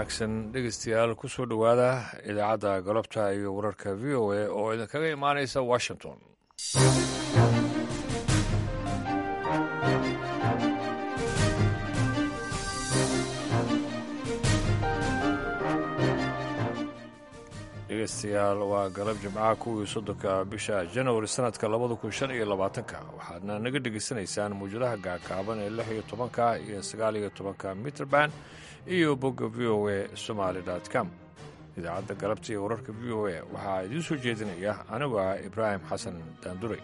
wanaagsan dhegeystayaal kusoo dhowaada idaacadda galabta iyo wararka v o a oo idinkaga imaanaysa washington dhegeystayaal waa galab jimcaha kuwii soddonka bisha janwari sanadka labada kun shan iyo labaatanka waxaadna naga dhegeysanaysaan mawjadaha gaagaaban ee lix iyo tobanka iyo sagaal iyo tobanka mitrband iyo bogga v o a somaali com idaacadda galabta iyo wararka v o a waxaa idiin soo jeedinaya anigu ah ibraahim xasan daanduray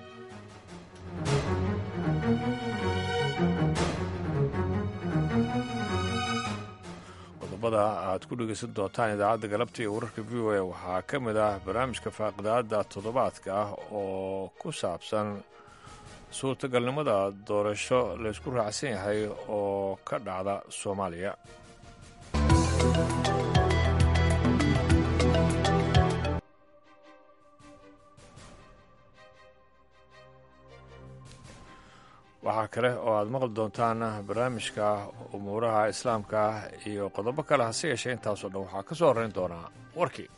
qodobada aad ku dhegeysan doontaan idaacadda galabta iyo wararka v o a waxaa ka mid ah barnaamijka faaqidaada toddobaadka ah oo ku saabsan suurtagalnimada doorasho laysku raacsan yahay oo ka dhacda soomaaliya waxaa kale oo aad maqli doontaan barnaamijka umuuraha islaamka iyo qodobo kale hase yeeshee intaasoo dhan waxaa ka soo horrayn doonaa warkii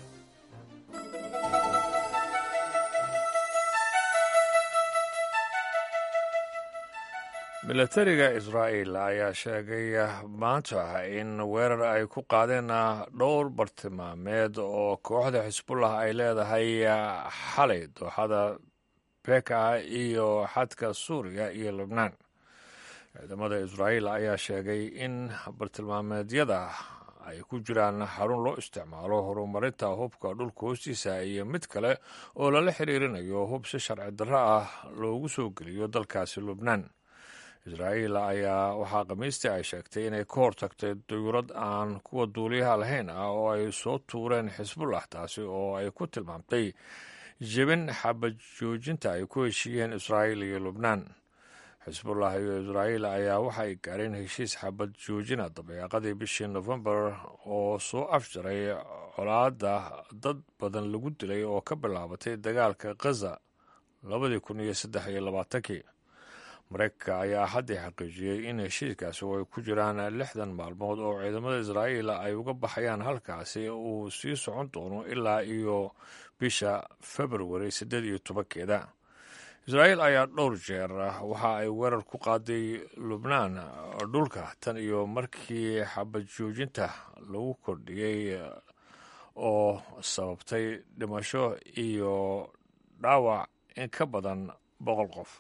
milatariga israa'iil ayaa sheegay maanta in weerar ay ku qaadeen dhowr bartilmaameed oo kooxda xisbullah ay leedahay xalay dooxada beka iyo xadka suuriya iyo lebnaan ciidamada israa'iil ayaa sheegay in bartilmaameedyada ay ku jiraan xarun loo isticmaalo horumarinta hubka dhulka hoostiisa iyo mid kale oo lala xiriirinayo hub si sharci darro ah loogu soo geliyo dalkaasi lubnaan israa'iil ayaa waxaa khamiistii ay sheegtay inay ka hortagtay duyurad aan kuwa duuliyaha lahayn ah oo ay soo tuureen xisbullah taasi oo ay ku tilmaamtay jebin xabad joojinta ay ku heshiiyeen israa'iil iyo lubnaan xisbullah iyo israa'iil ayaa waxay gaareen heshiis xabad joojina dabeeqadii bishii nofembar oo soo afjaray colaadda dad badan lagu dilay oo ka bilaabatay dagaalka khaza labadii kun iyo saddex iyo labaatankii mareykanka ayaa haddii xaqiijiyey in heshiiskaasi oo ay ku jiraan lixdan maalmood oo ciidamada israa'iil ay uga baxayaan halkaasi uu sii socon doono ilaa iyo bisha februari siddeed iyo tobankeeda israa'iil ayaa dhowr jeer waxa ay weerar ku qaaday lubnaan dhulka tan iyo markii xabad joojinta lagu kordhiyey oo sababtay dhimasho iyo dhaawac in ka badan boqol qof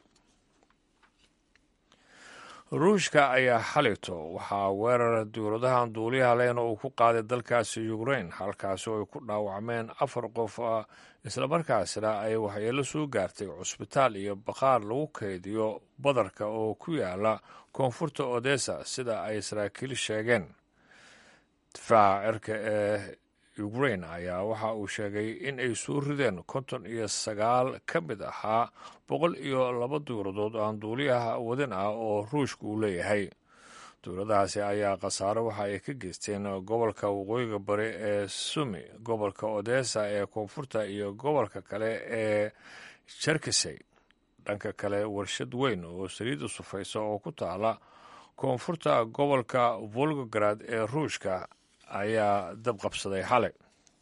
ruushka ayaa xalito waxaa weerar dowladahan duuliyaha lehna uu ku qaaday dalkaasi ukrain halkaasi oo ay ku dhaawacmeen afar qof islamarkaasina ay waxyeelo soo gaartay cusbitaal iyo bakhaar lagu kaydiyo badarka oo ku yaala koonfurta odessa sida ay saraakiil sheegeen difaaca cirka ee ukrain ayaa waxa uu sheegay in ay soo rideen konton iyo sagaal ka mid ahaa boqol iyo laba dowladood aan duuliyaha wadin ah oo ruushka uu leeyahay dowladahaasi ayaa khasaaro waxa ay ka geysteen gobolka waqooyiga bari ee sumi gobolka odessa ee koonfurta iyo gobolka kale ee jerkisey dhanka kale warshad weyn oo saliidda sufaysa oo ku taala koonfurta gobolka volgograd ee ruushka ayaa dab qabsaday xalay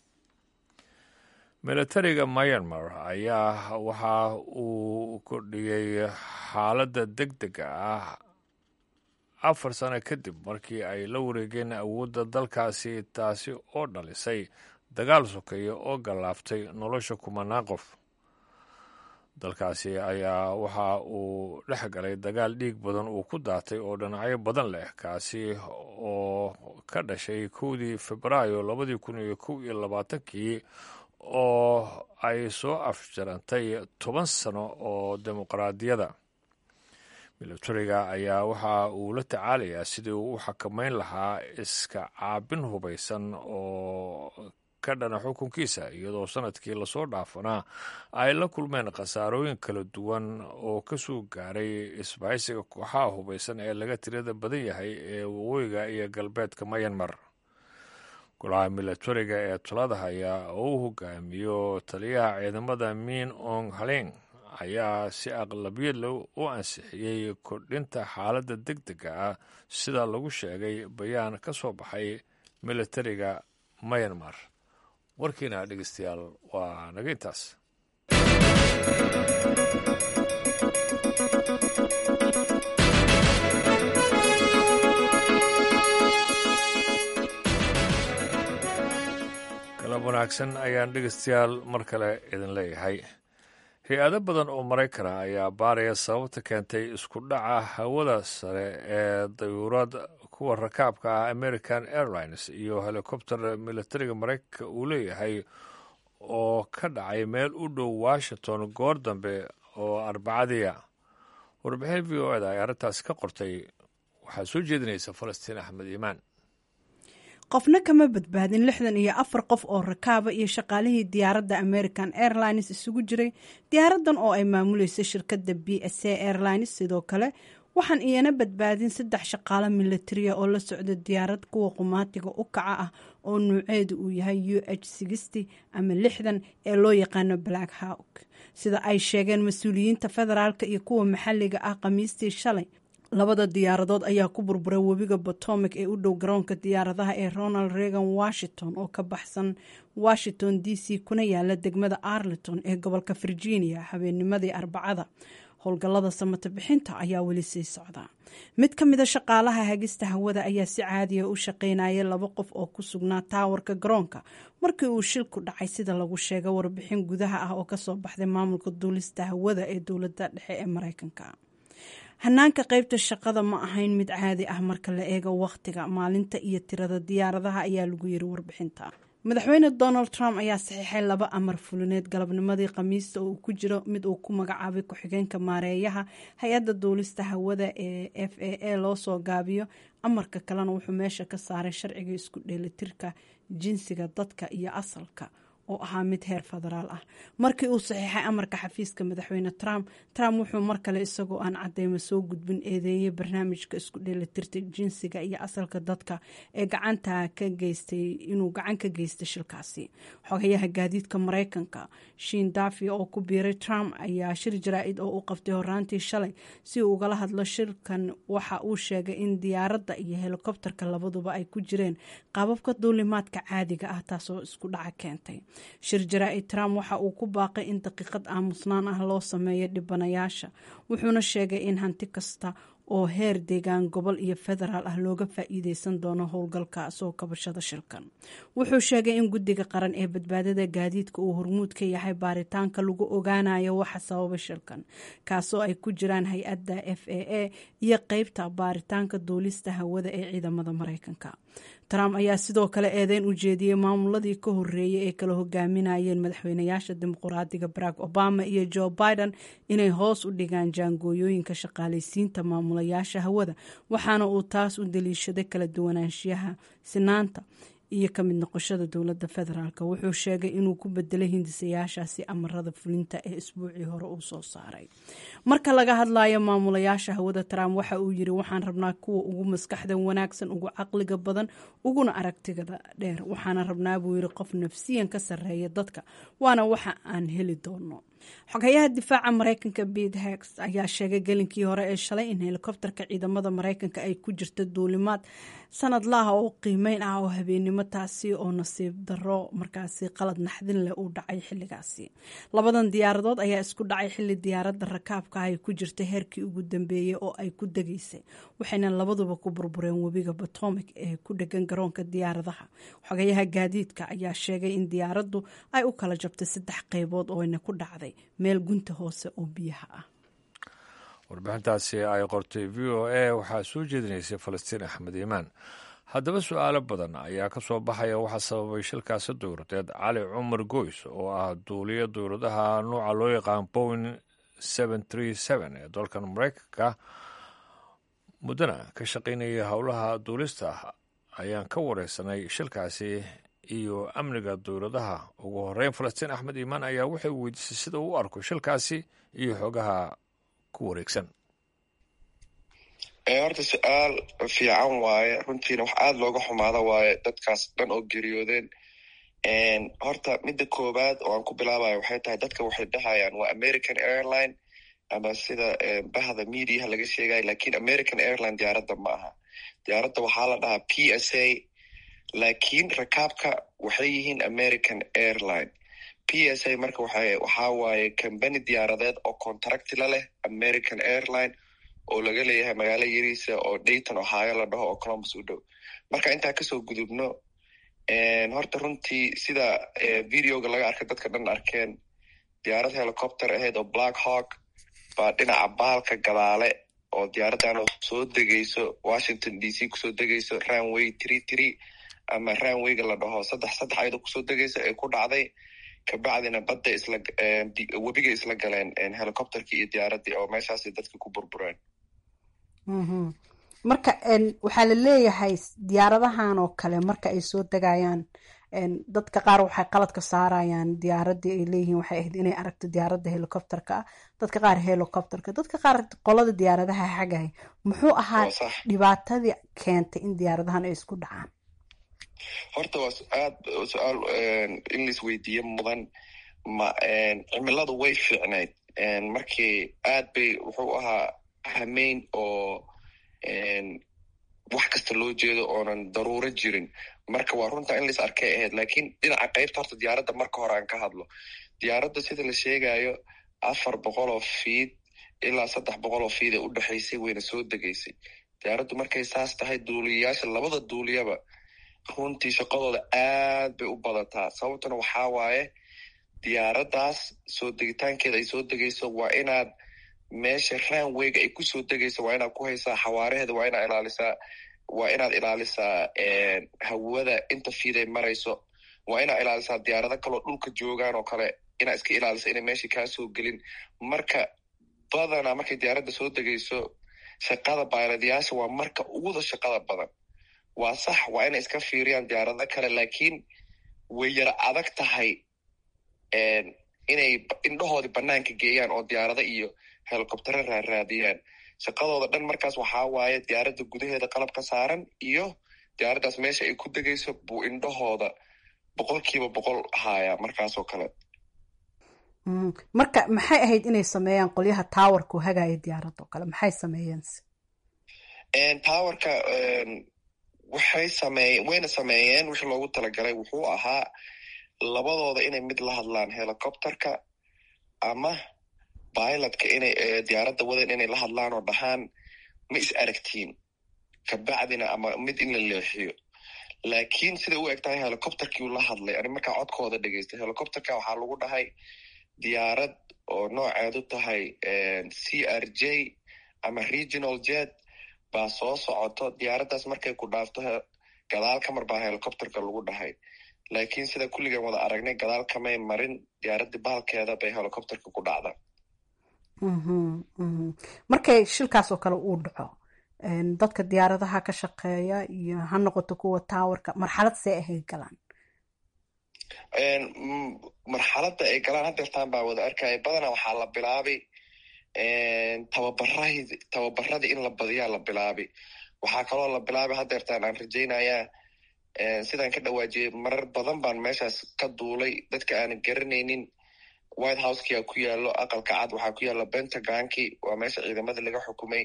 milatariga myanmar ayaa waxa uu kordhiyey xaaladda deg dega ah afar sano kadib markii ay la wareegeen awoodda dalkaasi taasi oo dhalisay dagaal sokeeya oo gallaaftay nolosha kumanaan qof dalkaasi ayaa waxa uu dhex galay dagaal dhiig badan uu ku daatay oo dhinacyo badan leh kaasi oo ka dhashay kowdii febraayo labadii kun iyo kow iyo labaatankii oo ay soo afjarantay toban sano oo dimuqraadiyada milatariga ayaa waxa uu la tacaalayaa sidii uu u xakameyn lahaa iska caabin hubaysan oo ka dhana xukunkiisa iyadoo sanadkii lasoo dhaafanaa ay la kulmeen khasaarooyin kala duwan oo ka soo gaaray isbahaysiga kooxaha hubaysan ee laga tirada badan yahay ee waqooyiga iyo galbeedka mayanmar golaha milatariga ee talada haya oo u hogaamiyo taliyaha ciidamada miin ong haleng ayaa si aqlabiyad leh u ansixiyey kordhinta xaaladda deg dega ah sida lagu sheegay bayaan ka soo baxay militariga myanmar warkiina dhegeystayaal waa naga intaas galab wanaagsan ayaan dhegeystayaal mar kale idin leeyahay hay-ado badan oo maraykana ayaa baaraya sababta keentay isku dhaca hawada sare ee dayuurad kuwa rakaabka ah american airlines iyo helikobter militariga maraykanka uu leeyahay oo ka dhacay meel u dhow washington goor dambe oo arbacadiia warbixin v o eda ay arrintaasi ka qortay waxaa soo jeedinaysa falastiin axmed iimaan qofna kama badbaadin lixdan iyo afar qof oo rakaaba iyo shaqaalihii diyaaradda american airlines isugu jiray diyaaradan oo ay maamuleysay shirkadda b s a airlines sidoo kale waxaan iyana badbaadin saddex shaqaalo militariya oo la socda diyaarad kuwa qumaatiga u kaca ah oo nuuceedu uu yahay u h sixty ama lixdan ee loo yaqaano black hawk sida ay sheegeen mas-uuliyiinta federaalk iyo kuwa maxalliga ah khamiistii shalay labada diyaaradood ayaa ku burburay webiga potomac ee u dhow garoonka diyaaradaha ee ronald reagan washington oo ka baxsan washington d c kuna yaala degmada arlington ee gobolka virginia habeennimadii arbacada howlgallada samata bixinta ayaa weli sii socda mid ka mida shaqaalaha hagista hawada ayaa si caadiya u shaqaynayay laba qof oo ku sugnaa taawarka garoonka markii uu shilku dhacay sida lagu sheega warbixin gudaha ah oo kasoo baxday maamulka duulista hawada ee dowladda dhexe ee mareykanka hanaanka qeybta shaqada ma ahayn mid caadi ah marka la eego wakhtiga maalinta iyo tirada diyaaradaha ayaa lagu yiri warbixinta madaxweyne donald trump ayaa saxiixay laba amar fulineed galabnimadii khamiista oo uu ku jiro mid uu ku magacaabay ku-xigeenka maareeyaha hay-adda duulista hawada ee f a a loo soo gaabiyo amarka kalena wuxuu meesha ka saaray sharciga isku dheelitirka jinsiga dadka iyo asalka oo ahaa mid heer federaal ah markii uu saxiixay amarka xafiiska madaxweyne trump trump wuxuu mar kale isagoo aan cadeymo soo gudbin eedeeyay barnaamijka isku dheelitirta jinsiga iyo asalka dadka ee gacanta ka geystay inuu gacan ka geystay shilkaasi xogayaha gaadiidka mareykanka shiin dafi oo ku biiray trump ayaa shir jaraa-id oo u qabtay horaantii shalay si uu ugala hadlo shirkan waxa uu sheegay in diyaaradda iyo helikobterka labaduba ay ku jireen qaababka duulimaadka caadiga ah taasoo isku dhaca keentay shir jaraa-id trump waxa uu ku baaqay in daqiiqad aamusnaan ah loo sameeyo dhibanayaasha wuxuuna sheegay in hanti kasta oo heer deegaan gobol iyo federaal ah looga faa-iideysan doono howlgalka soo kabashada shilkan wuxuu sheegay in guddiga qaran ee badbaadada gaadiidka uu hormuud ka yahay baaritaanka lagu ogaanayo waxa sababa shilkan kaasoo ay ku jiraan hay-adda f a a iyo qeybta baaritaanka duulista hawada ee ciidamada mareykanka trump ayaa sidoo kale eedeyn u jeediyey maamuladii ka horeeyay ee kala hogaaminayeen madaxweynayaasha dimuqraadiga barack obama iyo joe biden inay hoos u dhigaan jaangooyooyinka shaqaaleysiinta maamulayaasha hawada waxaana uu taas u daliishaday kala duwanaanshiyaha sinaanta iyo ka mid noqoshada dowladda federaalk wuxuu sheegay inuu ku bedelay hindisayaashaasi amarada fulinta ee isbuucii hore uu soo saaray marka laga hadlayo maamulayaasha hawada trump waxa uu yiri waxaan rabnaa kuwa ugu maskaxda wanaagsan ugu caqliga badan uguna aragtigada dheer waxaana rabnaa buu yiri qof nafsiyan ka sarreeya dadka waana waxa aan heli doono xogayaha difaaca mareykanka bete hex ayaa sheegay gelinkii hore ee shalay in helikobterka ciidamada mareykanka ay ku jirta duulimaad sanadlaha oo qiimeyn ah oo habeenimo taasi oo nasiib daro markaasi qalad naxdin leh uu dhacay xiligaasi labadan diyaaradood ayaa isku dhacay xili diyaaradda rakaabka ay ku jirta heerkii ugu dambeeyey oo ay ku degaysay waxayna labaduba ku burbureen webiga potomac ee ku dhegan garoonka diyaaradaha xogayaha gaadiidka ayaa sheegay in diyaaraddu ay u kala jabtay saddex qeybood oo ayna ku dhacday meel gunta hoose oo biyaha ah warbixintaasi ay qortay v o a waxaa soo jeedinaysay falastiin axmed iimaan haddaba su-aalo badan ayaa ka soo baxaya waxaa sababay shilkaasi dowladeed cali cumar goys oo ah duuliyo dowladaha nuuca loo yaqaan bowen ee dalkan mareykanka muddana ka shaqaynaya howlaha duulista ayaan ka wareysanay shilkaasi iyo amniga dowladaha ugu horeyn falastiin axmed iimaan ayaa waxay weydiisay sida uu u arko shilkaasi iyo xoogaha ku wareegsan horta su-aal fiican waaye runtiina wax aada looga xumaada waaye dadkaas dhan oo geriyoodeen horta midda koowaad oo aan ku bilaabayo waxay tahay dadka waxay dhahayaan waa american airline ama sida bahda mediaha laga sheegayo lakin american airline diyaaradda ma aha diyaaradda waxaa la dhahaa p s a laakiin rakaabka waxay yihiin american airline p s a marka waxaa waaye combany diyaaradeed oo contracti la leh american airline oo laga leeyahay magaalo yariisa oo dayton ohio la dhaho oo columbus u dhow marka intaa kasoo gudubno horta runtii sida videoga laga arkay dadka dhan arkeen diyaarad helicopter ahayd oo black hawk baa dhinaca baalka gadaale oo diyaaraddan soo degayso washington d c kusoo degayso ranway tree tree ama ranwayga la dhaho saddex saddex ayadoo kusoo degaysa ee ku dhacday kabacdina badda isla webiga isla galeen helicopterkii iyo diyaaraddii oo meeshaasi dadka ku burbureen marka waxaa la leeyahay diyaaradahan oo kale marka ay soo degayaan dadka qaar waxay qaladka saarayaan diyaaradii ay leeyihiin waxay ahayd inay aragto diyaaradda helicopterka ah dadka qaar helicopterka dadka qaar qolada diyaaradaha xagay muxuu ahaa dhibaatadii keentay in diyaaradahan ay isku dhacaan horta waa aad su-aal in lais weydiiye mudan ma cimiladu way fiicnayd markii aad bay wuxuu ahaa hameyn oo wax kasta loo jeedo oonan daruuro jirin marka waa runta in lais arkay ahayd lakiin dhinaca qaybta horta diyaaradda marka hore aan ka hadlo diyaaradda sida la sheegayo afar boqol oo fiid ilaa saddex boqol oo fiid ee u dhexaysay wayna soo degaysay diyaaraddu markay saas tahay duuliyayaasha labada duuliyaba runtii shaqadooda aad bay u badataa sababtuna waxaa waaye diyaaraddaas soo degitaankeeda ay soo degayso waa inaad meesha ranwayga ay kusoo degayso waa inaad ku haysaa xawaaraheeda waa inaad ilaalisaa waa inaad ilaalisaa hawada inta fiiday marayso waa inaad ilaalisaa diyaarado kaloo dhulka joogaan oo kale inaad iska ilaalisa inay meesha kaa soo gelin marka badanaa markay diyaaradda soo degayso shaqada bayladayaasha waa marka uguda shaqada badan waa sax waa inay iska fiiriyaan diyaarado kale laakiin way yara adag tahay inay indhahoodii banaanka geeyaan oo diyaarado iyo helicoptero raaraadiyaan shaqadooda dhan markaas waxaa waaye diyaaradda gudaheeda qalab ka saaran iyo diyaaraddaas meesha ay ku degayso buu indhahooda boqol kiiba boqol haayaa markaasoo kale marka maxay ahayd inay sameeyaan qolyaha towerku hagaya diyaaradda oo kale maxay sameeyeense towerka waxay sameey wayna sameeyeen wixii loogu talagalay wuxuu ahaa labadooda inay mid la hadlaan helicopterka ama bilotka inay diyaaradda wadan inay la hadlaan oo dhahaan ma is aragtiin kabacdina ama mid in la leexiyo laakiin siday u eg tahay helicopterkiiu la hadlay ani markaa codkooda dhegeystay helicopterka waxaa lagu dhahay diyaarad oo nooceedu tahay c r j ama regional jet baa soo socoto diyaaraddaas markay ku dhaafto gadaal ka mar baa helicopterka lagu dhahay laakiin sida kulligan wada aragnay gadaal kamay marin diyaaraddii baalkeeda bay helicopterka ku dhacda markay shilkaas oo kale uu dhaco dadka diyaaradaha ka shaqeeya iyo ha noqoto kuwa towerka marxalad see ahay galaan marxaladda ay galaan hadeertaan baa wada arkaya badanaa waxaa la bilaabay tababarah tababaradii in la badiyaa la bilaabay waxaa kaloo la bilaabay hadeertaan aan rajaynayaa sidaan ka dhawaajiyey marar badan baan meeshaas ka duulay dadka aanan garanaynin white housekia ku yaalo aqalka cad waxaa ku yaalo pentagonki waa meesha ciidamada laga xukumay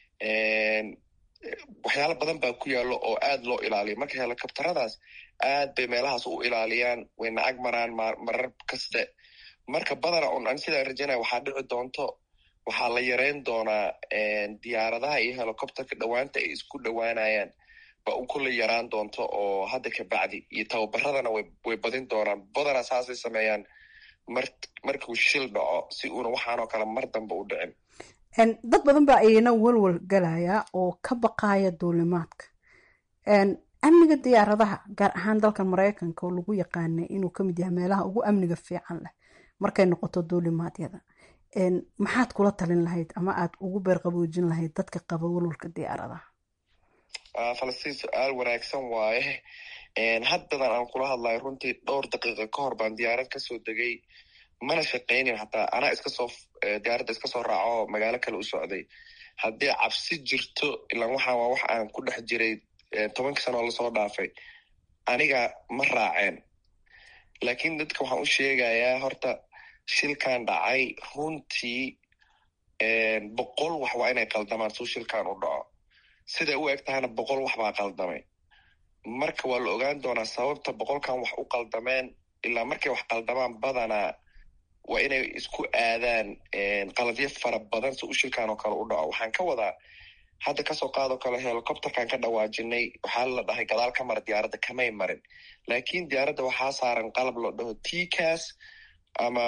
waxyaalo badan baa ku yaalo oo aad loo ilaaliyo marka helicopteradaas aad bay meelahaas u ilaaliyaan wayna ag maraan marar kaste marka badana un an sidaan rajaynaya waxaa dhici doonto waxaa la yareyn doonaa diyaaradaha iyo helicopterka dhowaanta ay isku dhowaanayaan ba u kula yaraan doonto oo hadda ka bacdi iyo tababaradana way badin doonaan badana saasay sameeyaan mar markuu shil dhaco si uuna waxaanoo kale mar dambe u dhicin dad badan baa ayana walwal galaya oo ka baqaya duulimaadka amniga diyaaradaha gaar ahaan dalkan maraykanka oo lagu yaqaanay inuu kamid yahay meelaha ugu amniga fiican leh markay noqoto duulimaadyada maxaad kula talin lahayd ama aad ugu beerqaboojin lahayd dadka qaba walwalka diyaaradaha falastiin su-aal wanaagsan waaye haddadan aan kula hadlayo runtii dhowr daqiiqa ka hor baan diyaarad kasoo degay mana shaqaynin hataa anaa iskasoo diyaaradda iska soo raaco magaalo kale u socday haddii cabsi jirto ilaan waxaan waa wax aan ku dhex jiray tobankii sanoo lasoo dhaafay aniga ma raaceen laakiin dadka waxaan u sheegayaa horta shilkan dhacay runtii boqol wax waa inay qaldamaan suu shilkan u dhaco siday u eg tahayna boqol wax baa qaldamay marka waa la ogaan doonaa sababta boqolkan wax u qaldameen ilaa markay wax qaldamaan badanaa waa inay isku aadaan qaladyo fara badan si u shilkan oo kale u dhaco waxaan ka wadaa hadda kasoo qaadoo kale helicopterkan ka dhawaajinay waxaa la dhahay gadaal ka mara diyaaradda kamay marin lakin diyaaradda waxaa saaran qalab loo dhaho tcas ama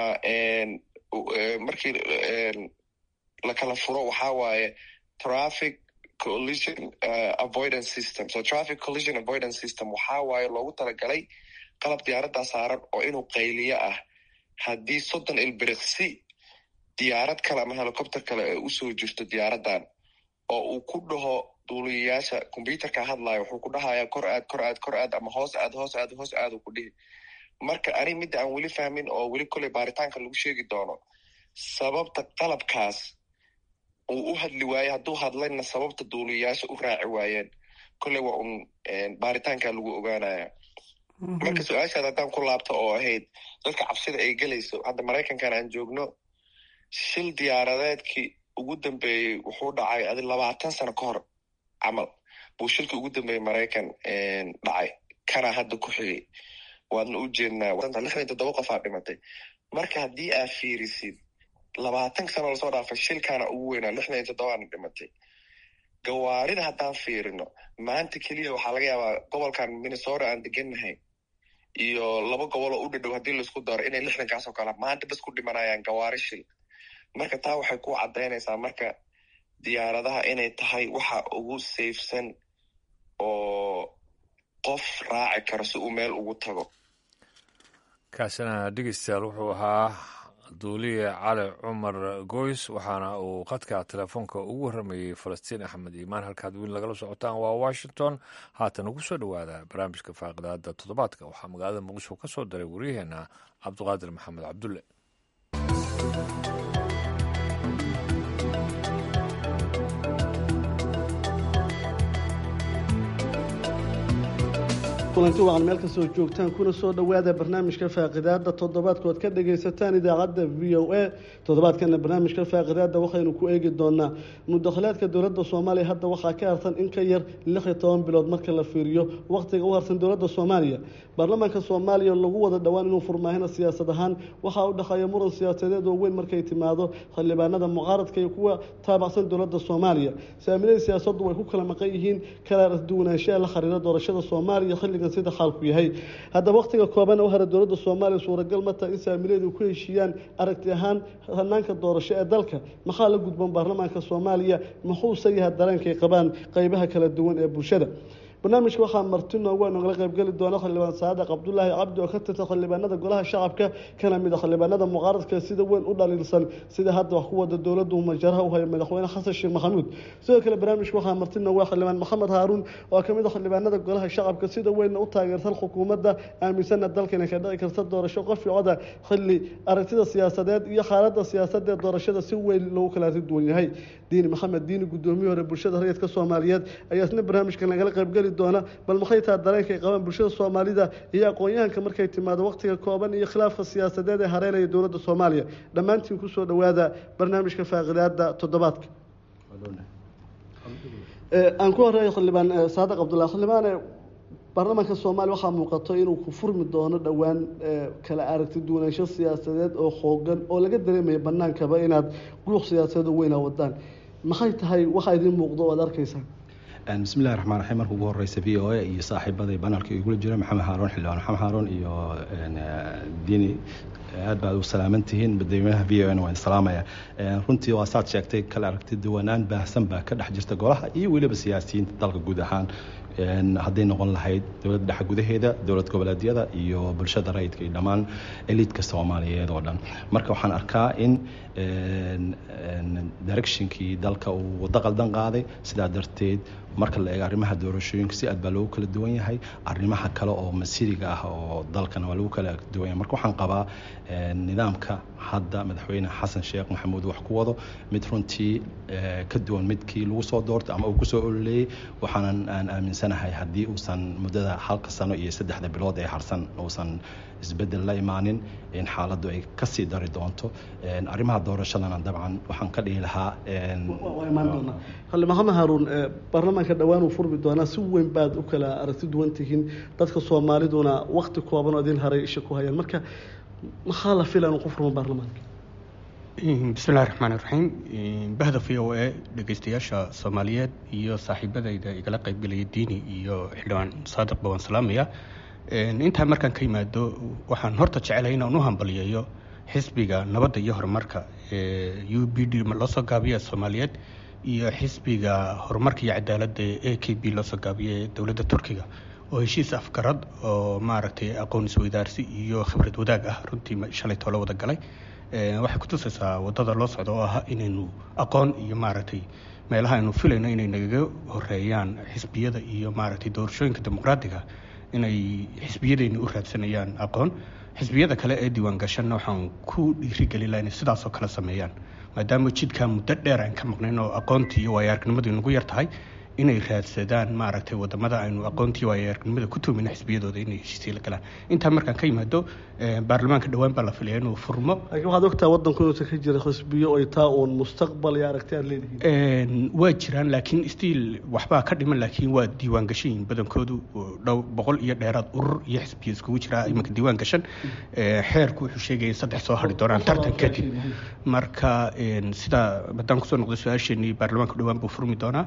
markii lakala furo waxaa waaye traffic collision avoidance system so traffic collision avoidance system waxaa waaye loogu talagalay qalab diyaaraddaa saaran oo inuu qayliyo ah haddii soddon ilbiriqsi diyaarad kale ama helicopter kale ay usoo jirto diyaaraddan oo uu ku dhaho duuliyayaasha combyuterka hadlayo wuxuu ku dhahayaa kor aad kor aad kor aad ama hoos aad hoos aad hoos aad uu ku dhihi marka ani midda aan weli fahmin oo weli koley baaritaanka lagu sheegi doono sababta qalabkaas uu u hadli waaye hadduu hadlayna sababta duuliyayaasha u raaci waayeen kolley waa un baaritaanka lagu ogaanaya marka su-aashaad haddaan ku laabto oo ahayd dadka cabsida ay gelayso hadda maraykankan aan joogno shil diyaaradeedkii ugu dambeeyey wuxuu dhacay adi labaatan sano ka hor camal buu shilkii ugu dambeeyey maraykan dhacay kana hadda ku xigay waadna u jeednaa lixdan toddoba qof aa dhimatay marka haddii aa fiirisid labaatan sano lasoo dhaafay shilkaana ugu weynaa lixdan iyo toddobaana dhimatay gawaarida haddaan fiirino maanta keliya waxaa laga yaabaa gobolkan minnesota aan degannahay iyo laba gobol oo u dhadhow haddii laisku daro inay lixdankaas oo kale maanta bas ku dhimanayaan gawaari shil marka taa waxay ku caddaynaysaa marka diyaaradaha inay tahay waxa ugu safesan oo qof raaci karo si uu meel ugu tago kaasina dhegeystayaal wuxuu ahaa duuliye cali cumar goys waxaana uu qadka telefoonka ugu warramayey falastiin axmed iimaan halkaad weli lagala socotaan waa washington haatan ugu soo dhowaada barnaamijka faaqidaada toddobaadka waxaa magaalada muqdisho ka soo daray waryaheena cabdiqaadir maxamed cabdulle kulanti wacan meel kastoo joogtaan kuna soo dhowaada barnaamijka faaqidaada toddobaadkood ka dhagaysataan idaacadda v o a toddobaadkana barnaamijka faaqidaada waxaynu ku eegi doonaa mudakhilaadka dowladda soomaaliya hadda waxaa ka harsan in ka yar lix iyo toban bilood marka la fiiriyo wakhtiga u harsan dowladda soomaaliya baarlamaanka soomaaliya lagu wada dhowaan inuu furmaahina siyaasad ahaan waxaa u dhexeeya muran siyaasadeed oo weyn markay timaado xildhibaanada mucaaradka iyo kuwa taabacsan dowladda soomaaliya saamilada siyaasaddu way ku kala maqan yihiin kala duwanaanshaha la xiriira doorashada soomaaliya xilligan sida xaalku yahay haddaba wakhtiga kooban u hara dowladda soomaaliya suuragal ma taha in saamileedu ku heshiiyaan aragti ahaan hanaanka doorasho ee dalka maxaa la gudboon baarlamaanka soomaaliya muxuuse yahay dareenkay qabaan qeybaha kala duwan ee bulshada barnaamijka waxaa marti noogu nogala qaybgeli doona xildhibaan saadiq cabdulaahi cabdi oo ka tirsan xildhibaanada golaha shacabka kana mid a xildhibaanada mucaaradka sida weyn u dhaliilsan sida hadda wax ku wada dowladdu majaraha u hayo madaxweyne xasan sheekh maxamuud sidoo kale barnaamijka waxaa marti noogu xildhibaan maxamed haaruun oo kamid a xildhibaanada golaha shacabka sida weyn u taageersan xukuumadda aaminsana dalka inay ka dhici karta doorasho qof coda xilli aragtida siyaasadeed iyo xaalada siyaasadee doorashada si weyn loogu kala duwan yahay diini maxamed diini guddoomiye hore bulshada rayidka soomaaliyeed ayaa isna barnaamijka nagala qaybgeli doona bal maxay taha dareenka ay qabaan bulshada soomaalida iyo aqoon-yahanka markay timaado wakhtiga kooban iyo khilaafka siyaasadeed ee hareynaya dowladda soomaaliya dhammaantiin kusoo dhowaada barnaamijka faaqidaada toddobaadka aan ku horeeyo xildhibaan saadiq cabdullahi xildhibaane baarlamaanka soomaaliya waxaa muuqato inuu ku furmi doono dhowaan kala aragti duwanaansho siyaasadeed oo xoogan oo laga dareemaya banaankaba inaad guuq siyaasadeed oo weynaa wadaan maxay tahay waxaa idiin muuqdo o ad arkaysaan bismillahi raxmaan raxiim marka ugu horeysa v o a iyo saaxiibaday banalka igula jira maxamed haaroon xildhibaan maxamed haaroon iyo diini aad baad u salaaman tihiin madaxweynaha v o n waan salaamaya runtii waa saad sheegtay kala aragti duwanaan baahsan baa ka dhex jirta golaha iyo weliba siyaasiyiinta dalka guud ahaan hadday noqon lahayd dowladda dhexe gudaheeda dowlad goboleedyada iyo bulshada rayidka iyo dhammaan eliidka soomaaliyeed oo dhan marka waxaan arkaa in directionkii dalka uu waddo qaldan qaaday sidaa darteed marka la eego arrimaha doorashooyinka si aad baa loogu kala duwan yahay arrimaha kale oo masiriga ah oo dalkana waa lagu kala duwan yahay marka waxaan qabaa nidaamka hadda madaxweyne xasan sheekh maxamuud wax ku wado mid runtii ka duwan midkii lagu soo doortay ama uu kusoo ololeeyey waxaanan aan aaminsanahay haddii uusan muddada halka sano iyo saddexda bilood ee harsan uusan isbeddel la imaanin in xaaladdu ay kasii dari doonto arrimaha doorashadana dabcan waxaan ka dhihi lahaa waa imaan doonaa xildhibaan maxamed haaruun baarlamaanka dhowaan uu furmi doonaa si weyn baad u kala aragti duwan tihiin dadka soomaaliduna wakti kooban oo idin haray isha ku hayaan marka maxaa la fila inuu ku furmo baarlamaanka bismillahi raxmaan iraxiim bahda v o a dhegeystayaasha soomaaliyeed iyo saaxiibadayda igala qaybgelaya diini iyo xildhibaan saadiqba waan salaamaya intaa markaan ka yimaado waxaan horta jecelahay inaan u hambaliyeeyo xisbiga nabadda iyo horumarka u b d loo soo gaabiya soomaaliyeed iyo xisbiga horumarka iyo cadaaladda a k b loo soo gaabiya ee dowladda turkiga oo heshiis afgarad oo maaragtay aqoon isweydaarsi iyo khibrad wadaag ah runtii shalay toolo wada galay waxay kutusaysaa wadada loo socdo oo ah inaynu aqoon iyo maaragtay meelaha aynu filayno inay nagaga horeeyaan xisbiyada iyo maaragtay doorashooyinka dimuqraadiga inay xisbiyadeyna u raadsanayaan aqoon xisbiyada kale ee diiwaan gashanna waxaan ku dhiirigelin laha inay sidaasoo kale sameeyaan maadaama jidkaa muddo dheer aan ka maqnayn oo aqoontii iyo waayaargnimadu nagu yar tahay inay raadsadaan maaragtay wadamada aynu aqoontii waayaargnimada ku tuumina xisbiyadooda inay heshiisya la galaan intaa markaan ka yimaado baarlamaanka dhowaan baa la filaya inuu furmo laakiin waxaad ogtaa waddanku inuusan ka jira xisbiyo ay taa uun mustaqbal iyo aragti aad leedihiin waa jiraan laakiin stiil waxbaa ka dhiman laakiin waa diiwaan gashayin badankoodu dhow boqol iyo dheeraad urur iyo xisbiya iskugu jira imanka diiwaan gashan xeerku wuxuu sheegaya in saddex soo hadhi doonaan tartan kadib marka sidaa haddaan kusoo noqdo su-aasheenii baarlamaanka dhowaan buu furmi doonaa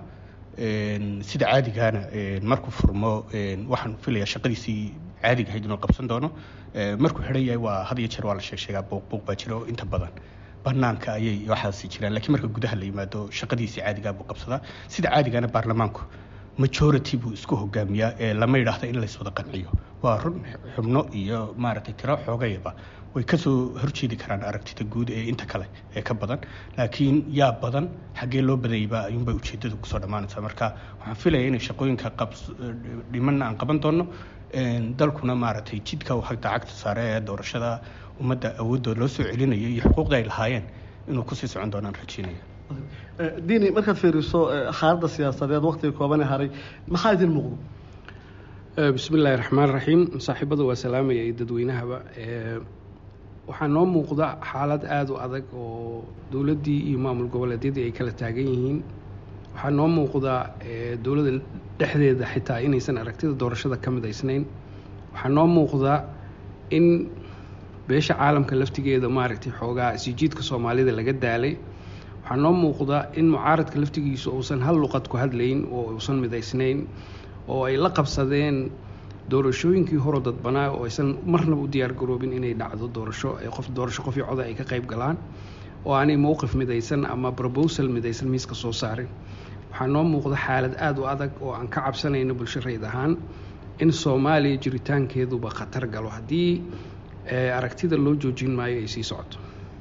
sida caadigaana markuu furmo waxaan filaya shaqadiisii caadiga ahayd inuu qabsan doono markuu xidhan yahay waa had iyo jeer waa la sheeg sheegaa buuq buuq baa jira oo inta badan banaanka ayay waxaasi jiraan lakiin marka gudaha la yimaado shaqadiisii caadigaa buu qabsadaa sida caadigaana baarlamaanku majority buu isku hogaamiyaa ee lama yidhaahda in layswada qanciyo waa run xubno iyo maaragtay tiro xoogayaba way kasoo horjeedi karaan aragtida guud ee inta kale ee ka badan laakiin yaa badan xaggee loo badanyayba ayuunbay ujeedadu kusoo dhammaanaysaa marka waxaan filaya inay shaqooyinka dhimanna aan qaban doono dalkuna maaragtay jidka hagta cagta saare ee doorashada ummadda awoodooda loo soo celinayo iyo xuquuqda ay lahaayeen inuu kusii socon doonaan rajeynaya diini markaad fiiriso xaaladda siyaasadeed waktiga koobane haray maxaa idin muuqdo bismi illaahi raxmaan raxiim saaxiibada waa salaamaya iyo dadweynahaba waxaa noo muuqda xaalad aada u adag oo dowladdii iyo maamul goboleedyadii ay kala taagan yihiin waxaa noo muuqda dowladda dhexdeeda xitaa inaysan aragtida doorashada ka midaysnayn waxaa noo muuqda in beesha caalamka laftigeeda maaragtay xoogaa sijiidka soomaalida laga daalay waxaa noo muuqda in mucaaradka laftigiisu uusan hal luqad ku hadlayn oo uusan midaysnayn oo ay la qabsadeen doorashooyinkii horo dadbanaa oo aysan marnaba u diyaargaroobin inay dhacdo doorasho qof doorasho qofii coda ay ka qayb galaan oo aanay mowqif midaysan ama brobosal midaysan miiska soo saarin waxaa noo muuqda xaalad aada u adag oo aan ka cabsanayno bulsho rayd ahaan in soomaaliya jiritaankeeduba khatar galo haddii aragtida loo joojin maayo ay sii socoto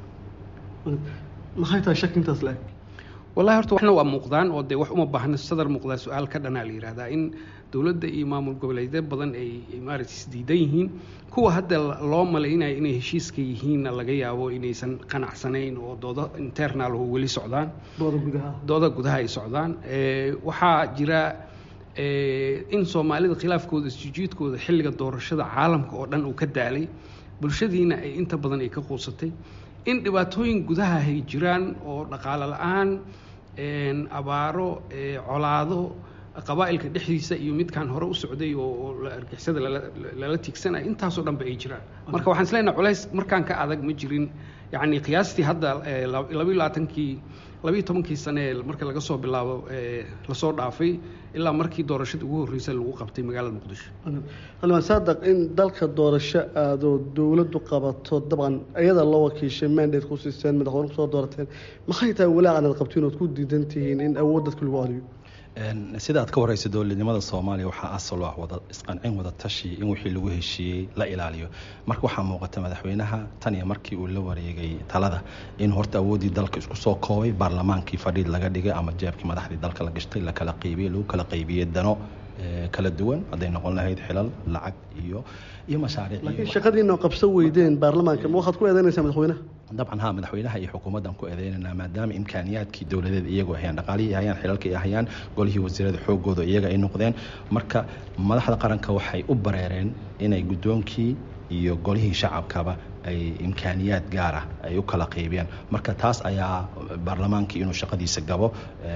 maxay tahay shak intaas le wallahi horta waxna waa muuqdaan oo dee wax uma baahna sadar muuqdaa su-aal ka dhanaa la yihahdaa in dowladda iyo maamul goboleedyo badan ay maaragtay isdiidan yihiin kuwa hadda loo malaynaya inay heshiiska yihiinna laga yaabo inaysan qanacsanayn oo doodo internal oo weli socdaan dooda gudaha dooda gudaha ay socdaan waxaa jira in soomaalida khilaafkooda isjijiidkooda xilliga doorashada caalamka oo dhan uu ka daalay bulshadiina ay inta badan ay ka quusatay in dhibaatooyin gudaha ay jiraan oo dhaqaalo la-aan abaaro colaado qabaa'ilka dhexdiisa iyo midkaan hore u socday oo argixisada lala tiigsanaya intaasoo dhanba ay jiraan marka waxaan isleenaha culays markaan ka adag ma jirin yacni qiyaastii hadda labayo labaatankii labayo tobankii sane marka laga soo bilaabo lasoo dhaafay ilaa markii doorashada ugu horreysay lagu qabtay magaalada muqdisho xildhibaan saadaq in dalka doorasho aadoo dowladdu qabato dabcan iyada loo wakiishay mandate ku siiseen madaxweyne kusoo doorateen maxay tahay walaacan aad qabtiin ood ku diidan tihiin in awood dadka lagu celiyo sida aad ka wareysa dowladnimada soomaaliya waxaa asal ah wada isqancin wada tashi in wixii lagu heshiiyey la ilaaliyo marka waxaa muuqata madaxweynaha tan iyo markii uu la wareegay talada in horta awooddii dalka isku soo koobay baarlamaankii fadhiid laga dhigay ama jeebkii madaxdii dalka la gashtay la kala qaybiyey lagu kala qaybiyey dano kala duwan hadday noqon lahayd xilal lacag iyo iyo mashaariic laakiin shaqadiina qabso weydeen baarlamaanka ma waxaad ku eedeynaysaa madaxweynaha dabcan ha madaxweynaha iyo xukuumaddan ku eedeynanaa maadaama imkaaniyaadkii dowladeed iyagu hayaan dhaqaalihii hayaan xilalka ay hayaan golihii wasiirada xoogooda iyaga ay noqdeen marka madaxda qaranka waxay u bareereen inay guddoonkii iyo golihii shacabkaba ay imkaaniyaad gaar ah ay u kala qaybiyaan marka taas ayaa baarlamaankii inuu shaqadiisa gabo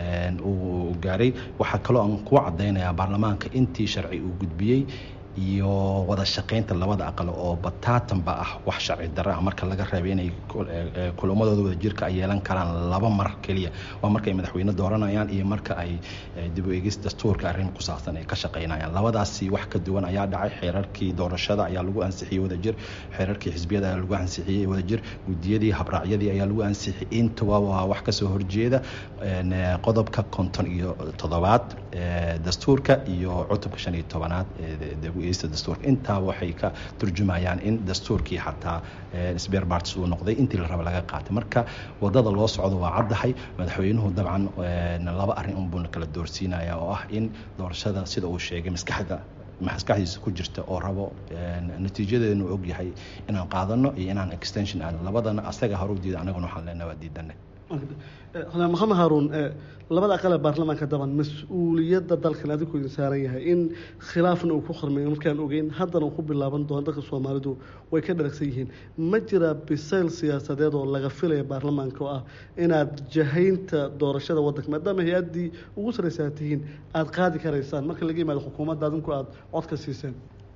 uu gaaray waxaa kaloo aan ku cadaynayaa baarlamaanka intii sharci uu gudbiyey iyo wada shaqaynta labada aqal oo bataatanba ah wax sharci darro ah marka laga reebay inay kulamadooda wada jirka ay yeelan karaan laba mar keliya waa marka ay madaxweyne dooranayaan iyo marka ay dib u eegis dastuurka arrin ku saabsan ay ka shaqaynayaan labadaasi wax ka duwan ayaa dhacay xeerarkii doorashada ayaa lagu ansixiyey wadajir xeerarkii xisbiyada ayaa lagu ansixiyey wadajir gudiyadii habraacyadii ayaa lagu ansixiyey intuba waa wax kasoo horjeeda qodobka konton iyo toddobaad dastuurka iyo cutubka shan iyo tobanaad dastuurka intaa waxay ka turjumayaan in dastuurkii xataa sberbarts uu noqday intii la raba laga qaatay marka wadada loo socdo waa caddahay madaxweynuhu dabcan laba arrin unbuuna kala doorsiinaya oo ah in doorashada sida uu sheegay maskaxda maskaxdiisa ku jirta oo rabo natiijadeenu og yahay inaan qaadano iyo inaan extension aadno labadana asaga hore u diida anaguna waxaan leenahay waa diidane xuseen maxamed haaruun labada aqale baarlamaanka daban mas-uuliyadda dalkan adigu idin saaran yahay in khilaafna uu ku khormeeyo markaan ogeyn haddana uu ku bilaaban doono dadka soomaalidu way ka dharagsan yihiin ma jiraa bisayl siyaasadeed oo laga filaya baarlamaanka oo ah inaad jahaynta doorashada waddanka maadaama hay-addii ugu sarraysa aad tihiin aada qaadi karaysaan marka laga yimaado xukuumadda adinku aada codka siiseen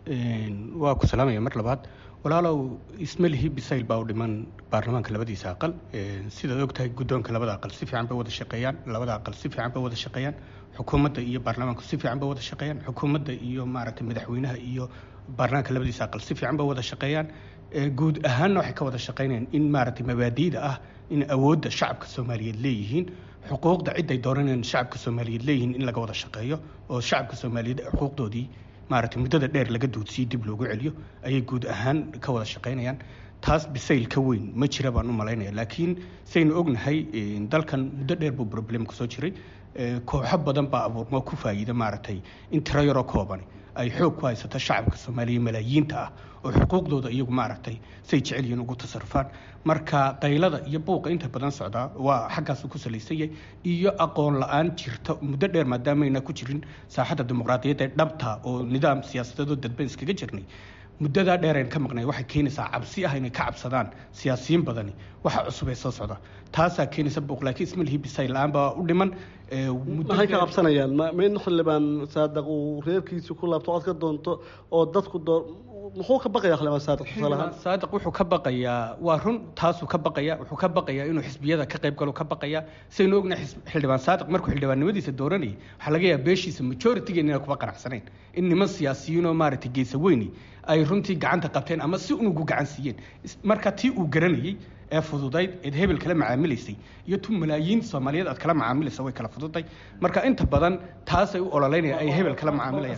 waa ku salaamaya mar labaad walaalow ismalihi bisayl baa u dhiman baarlamaanka labadiisa aqal sidaad ogtahay guddoonka labada aqal si fiican bay wada shaqeeyaan labada aqal si fiican bay wada shaqeeyaan xukuumadda iyo baarlamaanku si fiican bay wada shaqeeyaan xukuumadda iyo maaragtay madaxweynaha iyo baarlamaanka labadiisa aqal si fiican bay wada shaqeeyaan guud ahaanna waxay ka wada shaqeynayaan in maaragtay mabaadiida ah in awoodda shacabka soomaaliyeed leeyihiin xuquuqda ciday dooranayaan shacabka soomaaliyeed leeyihiin in laga wada shaqeeyo oo shacabka soomaaliyeed xuquuqdoodii maaragtay muddada dheer laga duudsiyo dib loogu celiyo ayay guud ahaan ka wada shaqaynayaan taas bisayl ka weyn ma jira baan u malaynaya laakiin saynu ognahay dalkan muddo dheer buu problem kusoo jiray kooxo badan baa abuurmo ku faa'iida maaragtay in tiro yaroo koobani ay xoog ku haysato shacabka soomaaliya malaayiinta ah oo xuquuqdooda iyagu maaragtay say jecel yihiin ugu tasarufaan marka daylada iyo buuqa inta badan socdaa waa xaggaasu ku salaysanyay iyo aqoon la-aan jirta muddo dheer maadaamayna ku jirin saaxadda dimuqraadiyadda ee dhabta oo nidaam siyaasadeedoo dadban iskaga jirnay muddadaa dheereen ka maqnay waxay keenaysaa cabsi ah inay ka cabsadaan siyaasiyiin badani waxa cusub ee soo socda taasaa keenaysa buuq laakiin ismalihi bisayl la-aan baa u dhiman maxay ka qabsanayaan ma in xildhibaan saadaq uu reerkiisa ku laabto cod ka doonto oo dadku doo muxuu ka baqaya xildhibaan saadiq tusaalahaan saadiq wuxuu ka baqayaa waa run taasuu ka baqaya wuxuu ka baqayaa inuu xisbiyada ka qayb galo ka baqaya saynu ognahay xildhibaan saadiq markuu xildhibaannimadiisa dooranayay waxaa laga yaaba beeshiisa majoritygen inay kuba qanacsanayn in niman siyaasiyiin oo maaragtay geesa weyni ay runtii gacanta qabteen ama si unugu gacan siiyeen marka tii uu garanayay ee fududayd eed hebel kala macaamilaysay iyo tu malaayiin soomaaliyeed aad kala macaamilaysa way kala fududay marka inta badan taasay u ololeynaya ay hebel kala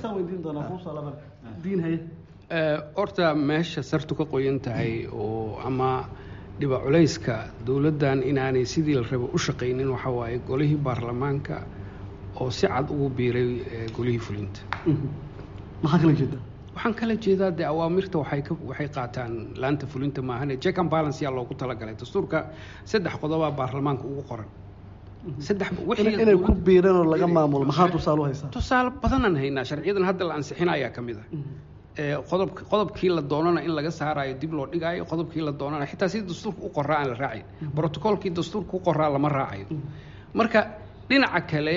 macaamilayaan horta meesha sartu ka qoyan tahay oo ama dhiba culayska dowladdan inaanay sidii la rabo u shaqaynin waxa waaye golihii baarlamaanka oo si cad ugu biiray golihii fulinta maxaa kala jeeda waxaan kala jeedaa dee awaamirta waxay ka waxay qaataan laanta fulinta maahane check and balance yaa loogu talagalay dastuurka saddex qodobaa baarlamaanka ugu qoran saddex inay ku biireen oo laga maamulo maxaa tusaale u haysaa tusaale badanaan haynaa sharciyadan hadda la ansixinayaa ka mid ah qodob qodobkii la doonana in laga saaraayo dib loo dhigaayo qodobkii la doonana xitaa sidii dastuurka u qoraa aan la raacayn brotocolkii dastuurka u qoraa lama raacayo marka dhinaca kale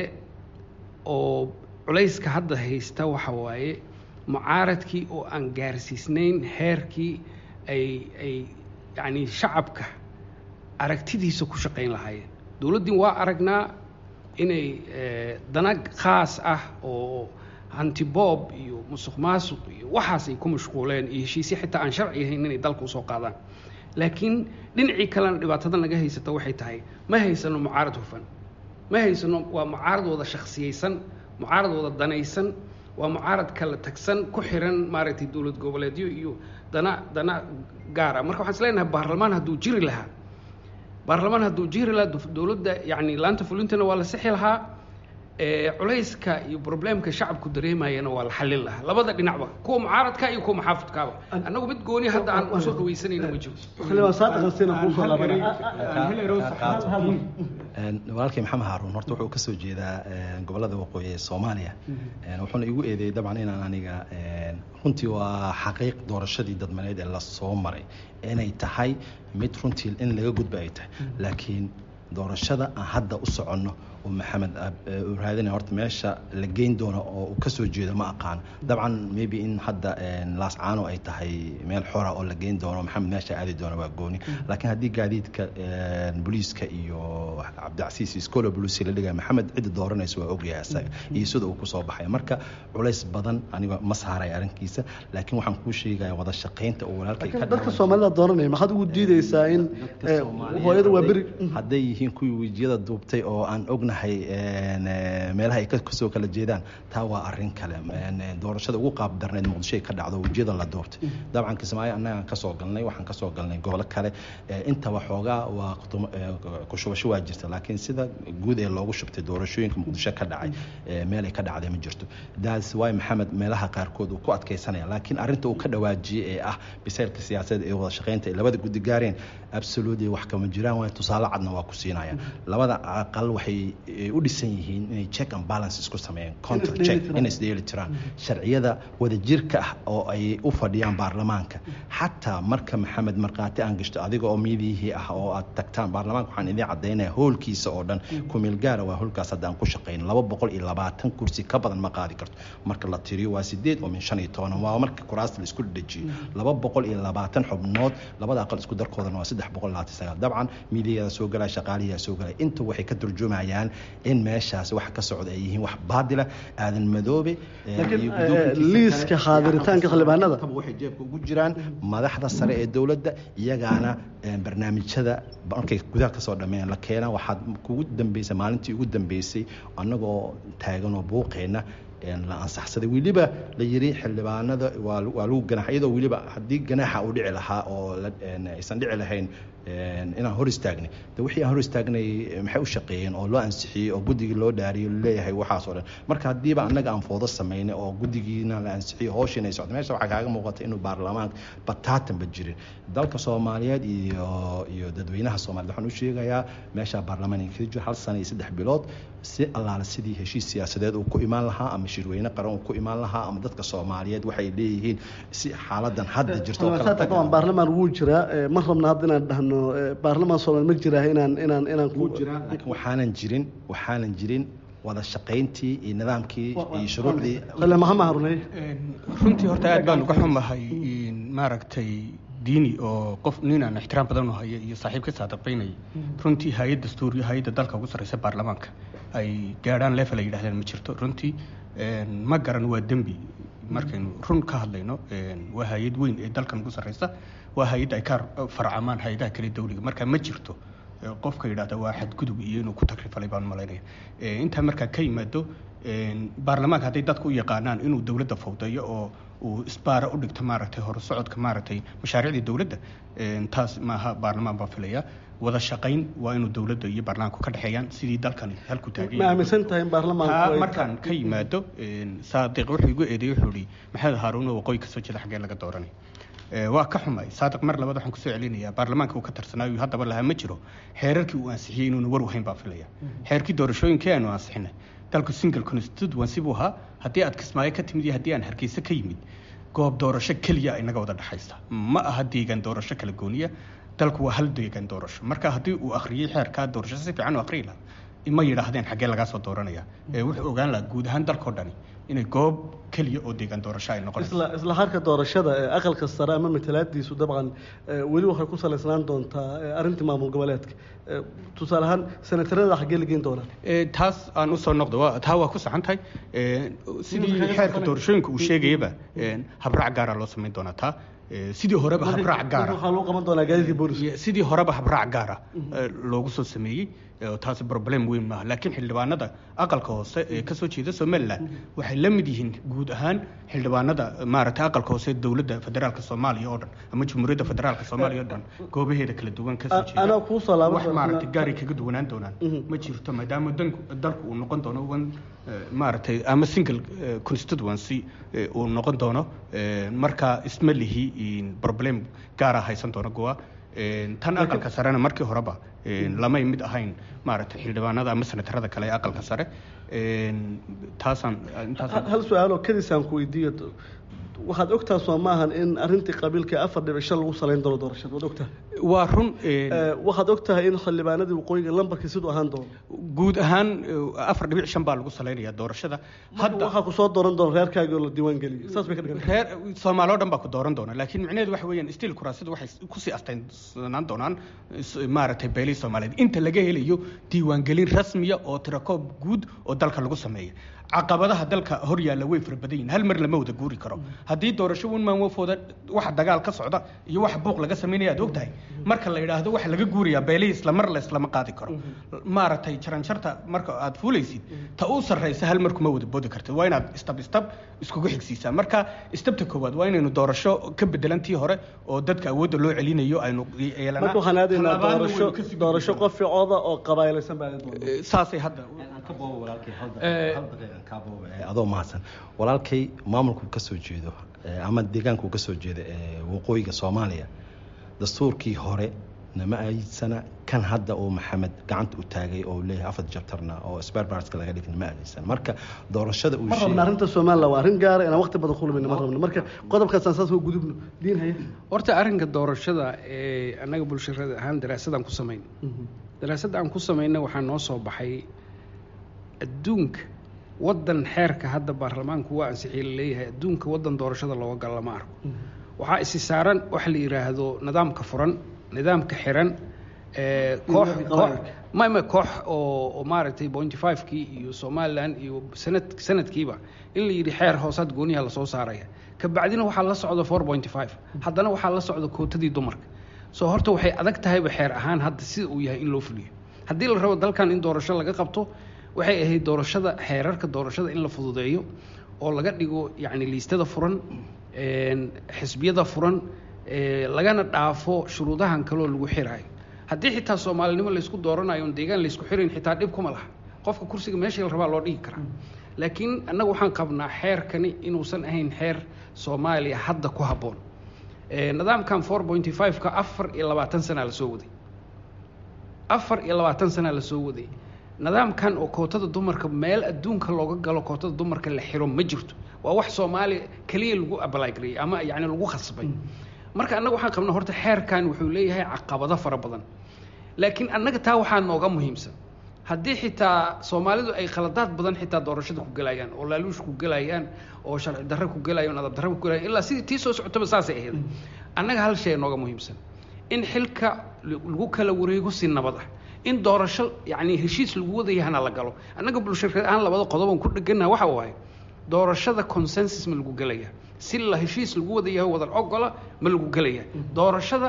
oo culayska hadda haysta waxa waaye mucaaradkii oo aan gaarsiisnayn heerkii ay ay yacni shacabka aragtidiisa ku shaqayn lahaayeen dowladdii waa aragnaa inay dana khaas ah oo hantiboob iyo musuq maasuq iyo waxaas ay ku mashquuleen iyo heshiisya xitaa aan sharci ahayn inay dalka usoo qaadaan laakiin dhinacii kalena dhibaatada naga haysata waxay tahay ma haysano mucaarad hufan ma haysano waa mucaarad wada shaksiyeysan mucaarad wada danaysan waa mucaarad kala tagsan ku xiran maaragtay dowlad goboleedyo iyo dana dana gaara marka waxaan is leenahay baarlamaan hadduu jiri lahaa baarlamaan hadduu jiri lahaa dowladda yacni laanta fulintana waa la sixi lahaa culayska iyo problemka shacabku dareemayana waa la xallin lahaa labada dhinacba kuwa mucaaradka iyo kuwa muxaafidkaaba annagu mid gooni hadda aan usoo dhawaysanayna ma jiro walaalkay maxamed haaruun horta wuxuu kasoo jeedaa gobolada waqooyi ee soomaaliya wuxuuna igu eedeeyey dabcan inaan aniga runtii waa xaqiiq doorashadii dadmaneed ee lasoo maray inay tahay mid runtii in laga gudba ay tahay laakiin doorashada aan hadda u soconno oo maxamed raadina horta meesha la geyn doono oo uu kasoo jeedo ma aqaano dabcan maybe in hadda laascaano ay tahay meel xora oo la geyn doono maxamed meesha aadi doono waa gooni laakiin haddii gaadiidka booliiska iyo cabdicasiis iskolo bolusi la dhigaya maxamed cidda dooranaysa waa ogyahay isaga iyo sida uu kusoo baxay marka culays badan aniga ma saaray arrinkiisa laakiin waxaan kuu sheegaya wada shaqaynta oo walaalkay dadka soomaalida dooranaya maxaad ugu diideysaa in hooyada waa beri hadday yihiin kuwii wejiyada duubtay oo aan ognahay meelaha ay kasoo kala jeedaan taa waa arin kale doorashada ugu qaab darneed muqdisho ay ka dhacdo wejiyada la doortay dabcan kismaayo annagaan kasoo galnay waxaan kasoo galnay gobolo kale intaba xoogaa waa kushubasho waa jirta laakiin sida guud ee loogu shubtay doorashooyinka muqdisho ka dhacay meelay ka dhacday ma jirto daas waay maxamed meelaha qaarkood uu ku adkaysanaya laakiin arrinta uu ka dhawaajiyey ee ah biseylka siyaasadeed ee wada shaqaynta ay labada guddi gaareen absolutely wax kama jiraan waay tusaale cadna waa ku siinaya labada aqal waxay u dhisan yihiin inay check and balance isku sameeyeen counter check inay isdheeli tiraan sharciyada wadajirka ah oo ay u fadhiyaan baarlamaanka xataa marka maxamed markhaati aan gashto adiga oo miidiyihii ah oo aad tagtaan baarlamaanka waxaan idiin caddaynaya hoolkiisa oo dhan kumeel gaara waa hoolkaas hadda aan ku shaqayn laba boqol iyo labaatan kursi ka badan ma qaadi karto marka la tiriyo waa sideed oo min shan iyo toban waa marka kuraasta la isku dhajiyo laba boqol iyo labaatan xubnood labada aqal isku darkoodana waa saddex boqol labaatan sagaal dabcan miidiyadaa soo galaya shaqaalihiyaa soo galaya inta waxay ka turjumayaan in meeshaas wax ka socda ay yihiin wax baadila aadan madoobe liiska xaadiritaanka xildhibaanada waxay jeebka ugu jiraan madaxda sare ee dowladda iyagaana barnaamijyada markay gudaha kasoo dhameeyaan la keena waxaad kugu dambeysay maalintii ugu dambeysay annagoo taaganoo buuqeena la ansaxsaday weliba la yiri xildhibaanada waa lagu ganaax iyadoo weliba haddii ganaaxa uu dhici lahaa oo aysan dhici lahayn inaan hor istaagnay de wixii aan hor istaagnay maxay u shaqeeyeen oo loo ansixiyey oo guddigii loo dhaariyey leeyahay waxaas oo dhan marka haddiiba annaga aan foodo samaynay oo guddigiina la ansixiyey hooshiina ay socday meesha waxaa kaaga muuqata inuu baarlamaanka bataatanba jirin dalka soomaaliyeed iyo iyo dadweynaha soomaaliyed waxaan u sheegayaa meesha baarlamaan ay kaga jiro hal sana iyo saddex bilood si allaale sidii heshiis siyaasadeed uu ku imaan lahaa ama shirweyne qaran uu ku imaan lahaa ama dadka soomaaliyeed waxay leeyihiin si xaaladan hadda jirto baarlamaan wuu jiraa ma rabna hadda inaan dhahno baarlamaan soomaali ma jiraa inaan inaan inaan wuu jiraa laakiin waxaanan jirin waxaanan jirin wada shaqayntii iyo nidaamkii iyo shuruucdii maxamed haruney runtii horta aad baan uga xumahay maaragtay diini oo qof nin aan ixtiraam badan u haya iyo saaxiib ka saadabaynaya runtii hay-ad dastuuriyo hay-adda dalka ugu sarreysa baarlamaanka ay gaadhaan level ay yidhahdeen ma jirto runtii ma garan waa dembi markaynu run ka hadlayno waa hay-ad weyn ee dalkan ugu sarreysa waa hay-adda ay ka farcamaan hay-adaha kale dawliga marka ma jirto qofka yidhahda waa xadgudub iyo inuu ku takrifalay baan malaynaya intaa markaa ka yimaado baarlamaanka hadday dadku u yaqaanaan inuu dowladda fawdayo oo uu isbaara u dhigto maaragtay horusocodka maaragtay mashaariicdii dowladda taas maaha baarlamaan baa filaya wada shaqayn waa inuu dowladda iyo baarlamaanku ka dhexeeyaan sidii dalkani halku taagay ma aaminsan tahay in baarlamaanku markaan ka yimaado saadiq wuxuu igu eedeeyey wuxuu ihi maxamed haaruun oo waqooyi kasoo jeeda xaggee laga dooranay waa ka xumay saadiq mar labaad waxaan kusoo celinayaa baarlamaanka uu ka tarsanaayo haddaba lahaa ma jiro xeerarkii uu ansixiyey inuuna war wahayn baa filaya xeerkii doorashooyinkii aanu ansixinay dalku single constituency buu ahaa haddii aad kismaayo ka timid iyo haddii aan hargeysa ka yimid goob doorasho keliya inaga wada dhexaysa ma aha deegaan doorasho kala gooniya dalku waa hal deegaan doorasho marka haddii uu akhriyey xeerkaa doorasho si fiican u akhriyi lahaa ma yidhaahdeen xaggee lagaa soo dooranaya wuxuu ogaan lahaa guud ahaan dalkao dhani inay goob keliya oo deegaan doorasho ay noqonayso isla isla harka doorashada ee aqalka sare ama matalaadiisu dabcan weli waxay ku salaysnaan doontaa arrintii maamul goboleedka tusaale ahaan senatarada xaggee la geyn doonaa taas aan usoo noqdo taa waa ku saxan tahay sidii xeerka doorashooyinka uu sheegayaba habraac gaara loo samayn doonaa taa sidii horeba habraac gaara waxaa loo qaban doonaa gaadiidka booliska sidii horeba habraac gaara loogu soo sameeyey taasi problem weyn maaha laakiin xildhibaanada aqalka hoose ee kasoo jeeda somalilan waxay la mid yihiin guud ahaan xildhibaanada maaragtay aqalka hoose dowladda federaalka soomaaliya oo dhan ama jamhuuriyadda federaalka soomaaliya oo dhan goobaheeda kala duwan kasoo jeeda anaa kuu soo laaban wax maaragtay gaari kaga duwanaan doonaan ma jirto maadaama danku dalku uu noqon doono one maaragtay ama single constituency uu noqon doono marka isma lihi problem gaara haysan doono goa tan aqalka sarena markii horeba lamay mid ahayn maaragtay xildhibaanada ama senatarada kale ee aqalka sare taasaan hal su-aaloo kadisaan ku weydiiyo waxaad ogtaha soo maahan in arrintii qabiilka afar dhibic shan lagu salayn doono doorashada waad ogtahay waa run waxaad ogtahay in xildhibaanadii waqooyiga lambarkii siduu ahaan doono guud ahaan afar dhibic shan baa lagu salaynayaa doorashada hadda waxaa ku soo dooran doona reerkaagii oo la diiwaan geliyo saas bay ka dhigan reer soomaali oo dhan baa ku dooran doona laakiin micnaheedu waxa weeyaan stiil kuraasadu waxay kusii astaynsanaan doonaan maaragtay beelihii soomaaliyeed inta laga helayo diiwaangelin rasmiya oo tirakoob guud oo dalka lagu sameeya caqabadaha dalka hor yaalla way fara badan yihin hal mar lama wada guuri karo haddii doorasho un maanwafooda waxa dagaal ka socda iyo waxa buuq laga samaynaya aad ogtahay marka la yidhaahdo waxa laga guurayaa beelihii islamar la islama qaadi karo maaragtay jaranjarta marka aad fuulaysid ta u sarraysa hal mar kuma wada boodi kartid waa inaad istab istab iskugu xigsiisaa marka istabta koowaad waa inaynu doorasho ka bedelantii hore oo dadka awoodda loo celinayo aynu yeelanaa marka waxaan aadaynaa doorasho doorasho qof ficooda oo qabaailaysan baa saasay hadda adoo mahadsan walaalkay maamulku ka soo jeedo ama deegaanku ka soo jeeda waqooyiga soomaaliya dastuurkii hore nama aysana kan hadda uu maxamed gacanta u taagay oo leeyahay afar jabtarna oo sperbarska laga dhigna ma aadaysan marka doorashada uu ma rabna arrinta somaliland waa arrin gaara inaan waqti badan kulmayna ma rabna marka qodobkaasaan saas u gudubno diin haya horta arrinka doorashada ee annaga bulshada ahaan daraasadaan ku samayn daraasadda aan ku samayna waxaa noo soo baxay adduunka waddan xeerka hadda baarlamaanku waa ansixiyey la leeyahay adduunka waddan doorashada looga galo lama arko waxaa isi saaran waxa la yidhaahdo nidaamka furan nidaamka xiran koox koox mama koox oo oo maaragtay pointy five-kii iyo somaliland iyo sanad sanadkiiba in la yidhi xeer hoosaad gooniyaha lasoo saaraya kabacdina waxaa la socda four pointy five haddana waxaa la socda kootadii dumarka soo horta waxay adag tahayba xeer ahaan hadda sida uu yahay in loo fuliyo haddii la rabo dalkan in doorasho laga qabto waxay ahayd doorashada xeerarka doorashada in la fududeeyo oo laga dhigo yacni liistada furan xisbiyada furan lagana dhaafo shuruudahan kaloo lagu xiraayo haddii xitaa soomaalinimo laysku dooranayo on deegaan laysku xirayn xitaa dhib kuma laha qofka kursiga meeshii la rabaa loo dhigi karaa laakiin annaga waxaan qabnaa xeerkani inuusan ahayn xeer soomaaliya hadda ku habboon nidaamkan four pointy five-ka afar iyo labaatan sanaa lasoo waday afar iyo labaatan sanaa lasoo waday nidaamkan oo kootada dumarka meel adduunka looga galo kootada dumarka la xiro ma jirto waa wax soomaaliya keliya lagu abalagareeyey ama yacni lagu khasbay marka annaga waxaan qabnaa horta xeerkan wuxuu leeyahay caqabado fara badan laakiin annaga taa waxaa nooga muhiimsan haddii xitaa soomaalidu ay khaladaad badan xitaa doorashada ku gelayaan oo laaluush ku gelayaan oo sharci darre ku gelayaan adab darre ku gelayaan ilaa sidii tii soo socotaba saasay ahayd annaga hal shay nooga muhiimsan in xilka lagu kala wareego si nabad ah in doorasho yacni heshiis lagu wadayahana la galo annaga bulshada ahaan labada qodoban ku dheganaha waxa waaye doorashada consensus ma lagu gelaya si la heshiis lagu wadayaho wadan ogola ma lagu gelaya doorashada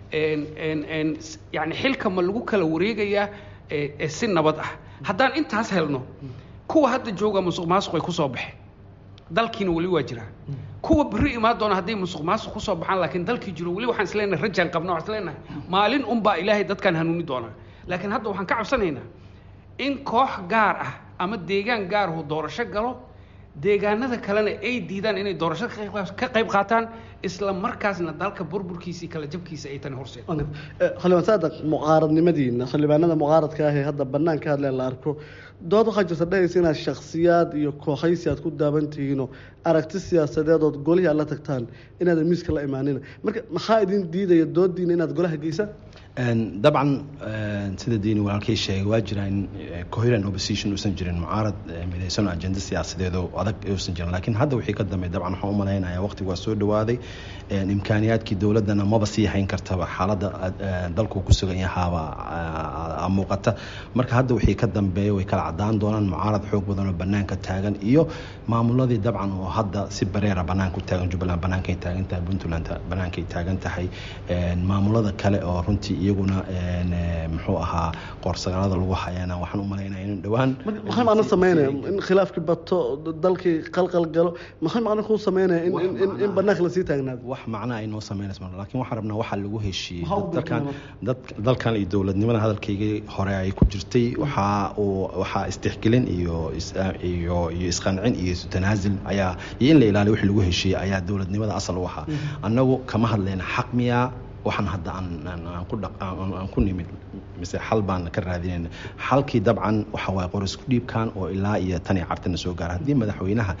yani xilka ma lagu kala wareegayaa si nabad ah haddaan intaas helno kuwa hadda jooga musuq maasuq ay kusoo baxeen dalkiina weli waa jiraa kuwa berri imaan doona hadday musuq maasuq kusoo baxaan laakiin dalkii jiro weli waxaan isleenahay rajaan qabna waxaan isleenahay maalin unbaa ilaahay dadkan hanuuni doonaa laakiin hadda waxaan ka cabsanaynaa in koox gaar ah ama deegaan gaar ahu doorasho galo deegaanada kalena ay diidaan inay doorasho ka qayb qaataan isla markaasna dalka burburkiisii kala jabkiisa ay tani horseed xildhibaan saadaq mucaaradnimadiina xildhibaanada mucaaradka ah ee hadda bannaan ka hadleen la arko dood waxaa jirta dhahaysa inaad shakhsiyaad iyo kooxaysi aad ku daaban tihiinoo aragti siyaasadeed ood golihii aad la tagtaan inaadan miiska la imaanina marka maxaa idin diidaya doodiina inaad golaha geysaan dabcan sida diini walaalkay sheegay waa jira in coherent opposition uusan jirin mucaarad midaysan ajenda siyaasadeed oo adag uusan jirin laakiin hadda wixii ka dambeey dabcan waxaan u malaynaya waqtigu waa soo dhawaaday imkaaniyaadkii dowladdana maba sii hayn kartaba xaaladda dalku ku sugan yahaaba muuqata marka hadda wixii ka dambeeya way kala cadaan doonaan mucaarad xoog badan oo banaanka taagan iyo maamuladii dabcan oo hadda si bareera banaanka u taagan jubbaland bannaankay taagan tahay puntland bannaankay taagan tahay maamulada kale oo runtii iyaguna muxuu ahaa qoorsagaalada lagu hayana waxaan u malaynaya in dhowaan maxay macno sameynaya in khilaafkii bato dalkii qalqal galo maxay macno kuu sameynaya in banaanka lasii taagnaado wax macna ay noo sameynaysa laakiin waxaan rabnaa waxaa lagu heshiiyey dalkan dalkan iyo dowladnimada hadalkaygii hore ay ku jirtay waxaa uu waxaa istixgelin iyo iyo iyo isqancin iyo tanaasil ayaa iyo in la ilaaliyo wixii lagu heshiiyey ayaa dowladnimada asal u ahaa annagu kama hadlayna xaq miyaa waxaan hadda aan ku nimid mise xal baan ka raadinayna xalkii dabcan waxa waaye qorisku dhiibkan oo ilaa iyo tan iyo cartana soo gaara haddii madaxweynaha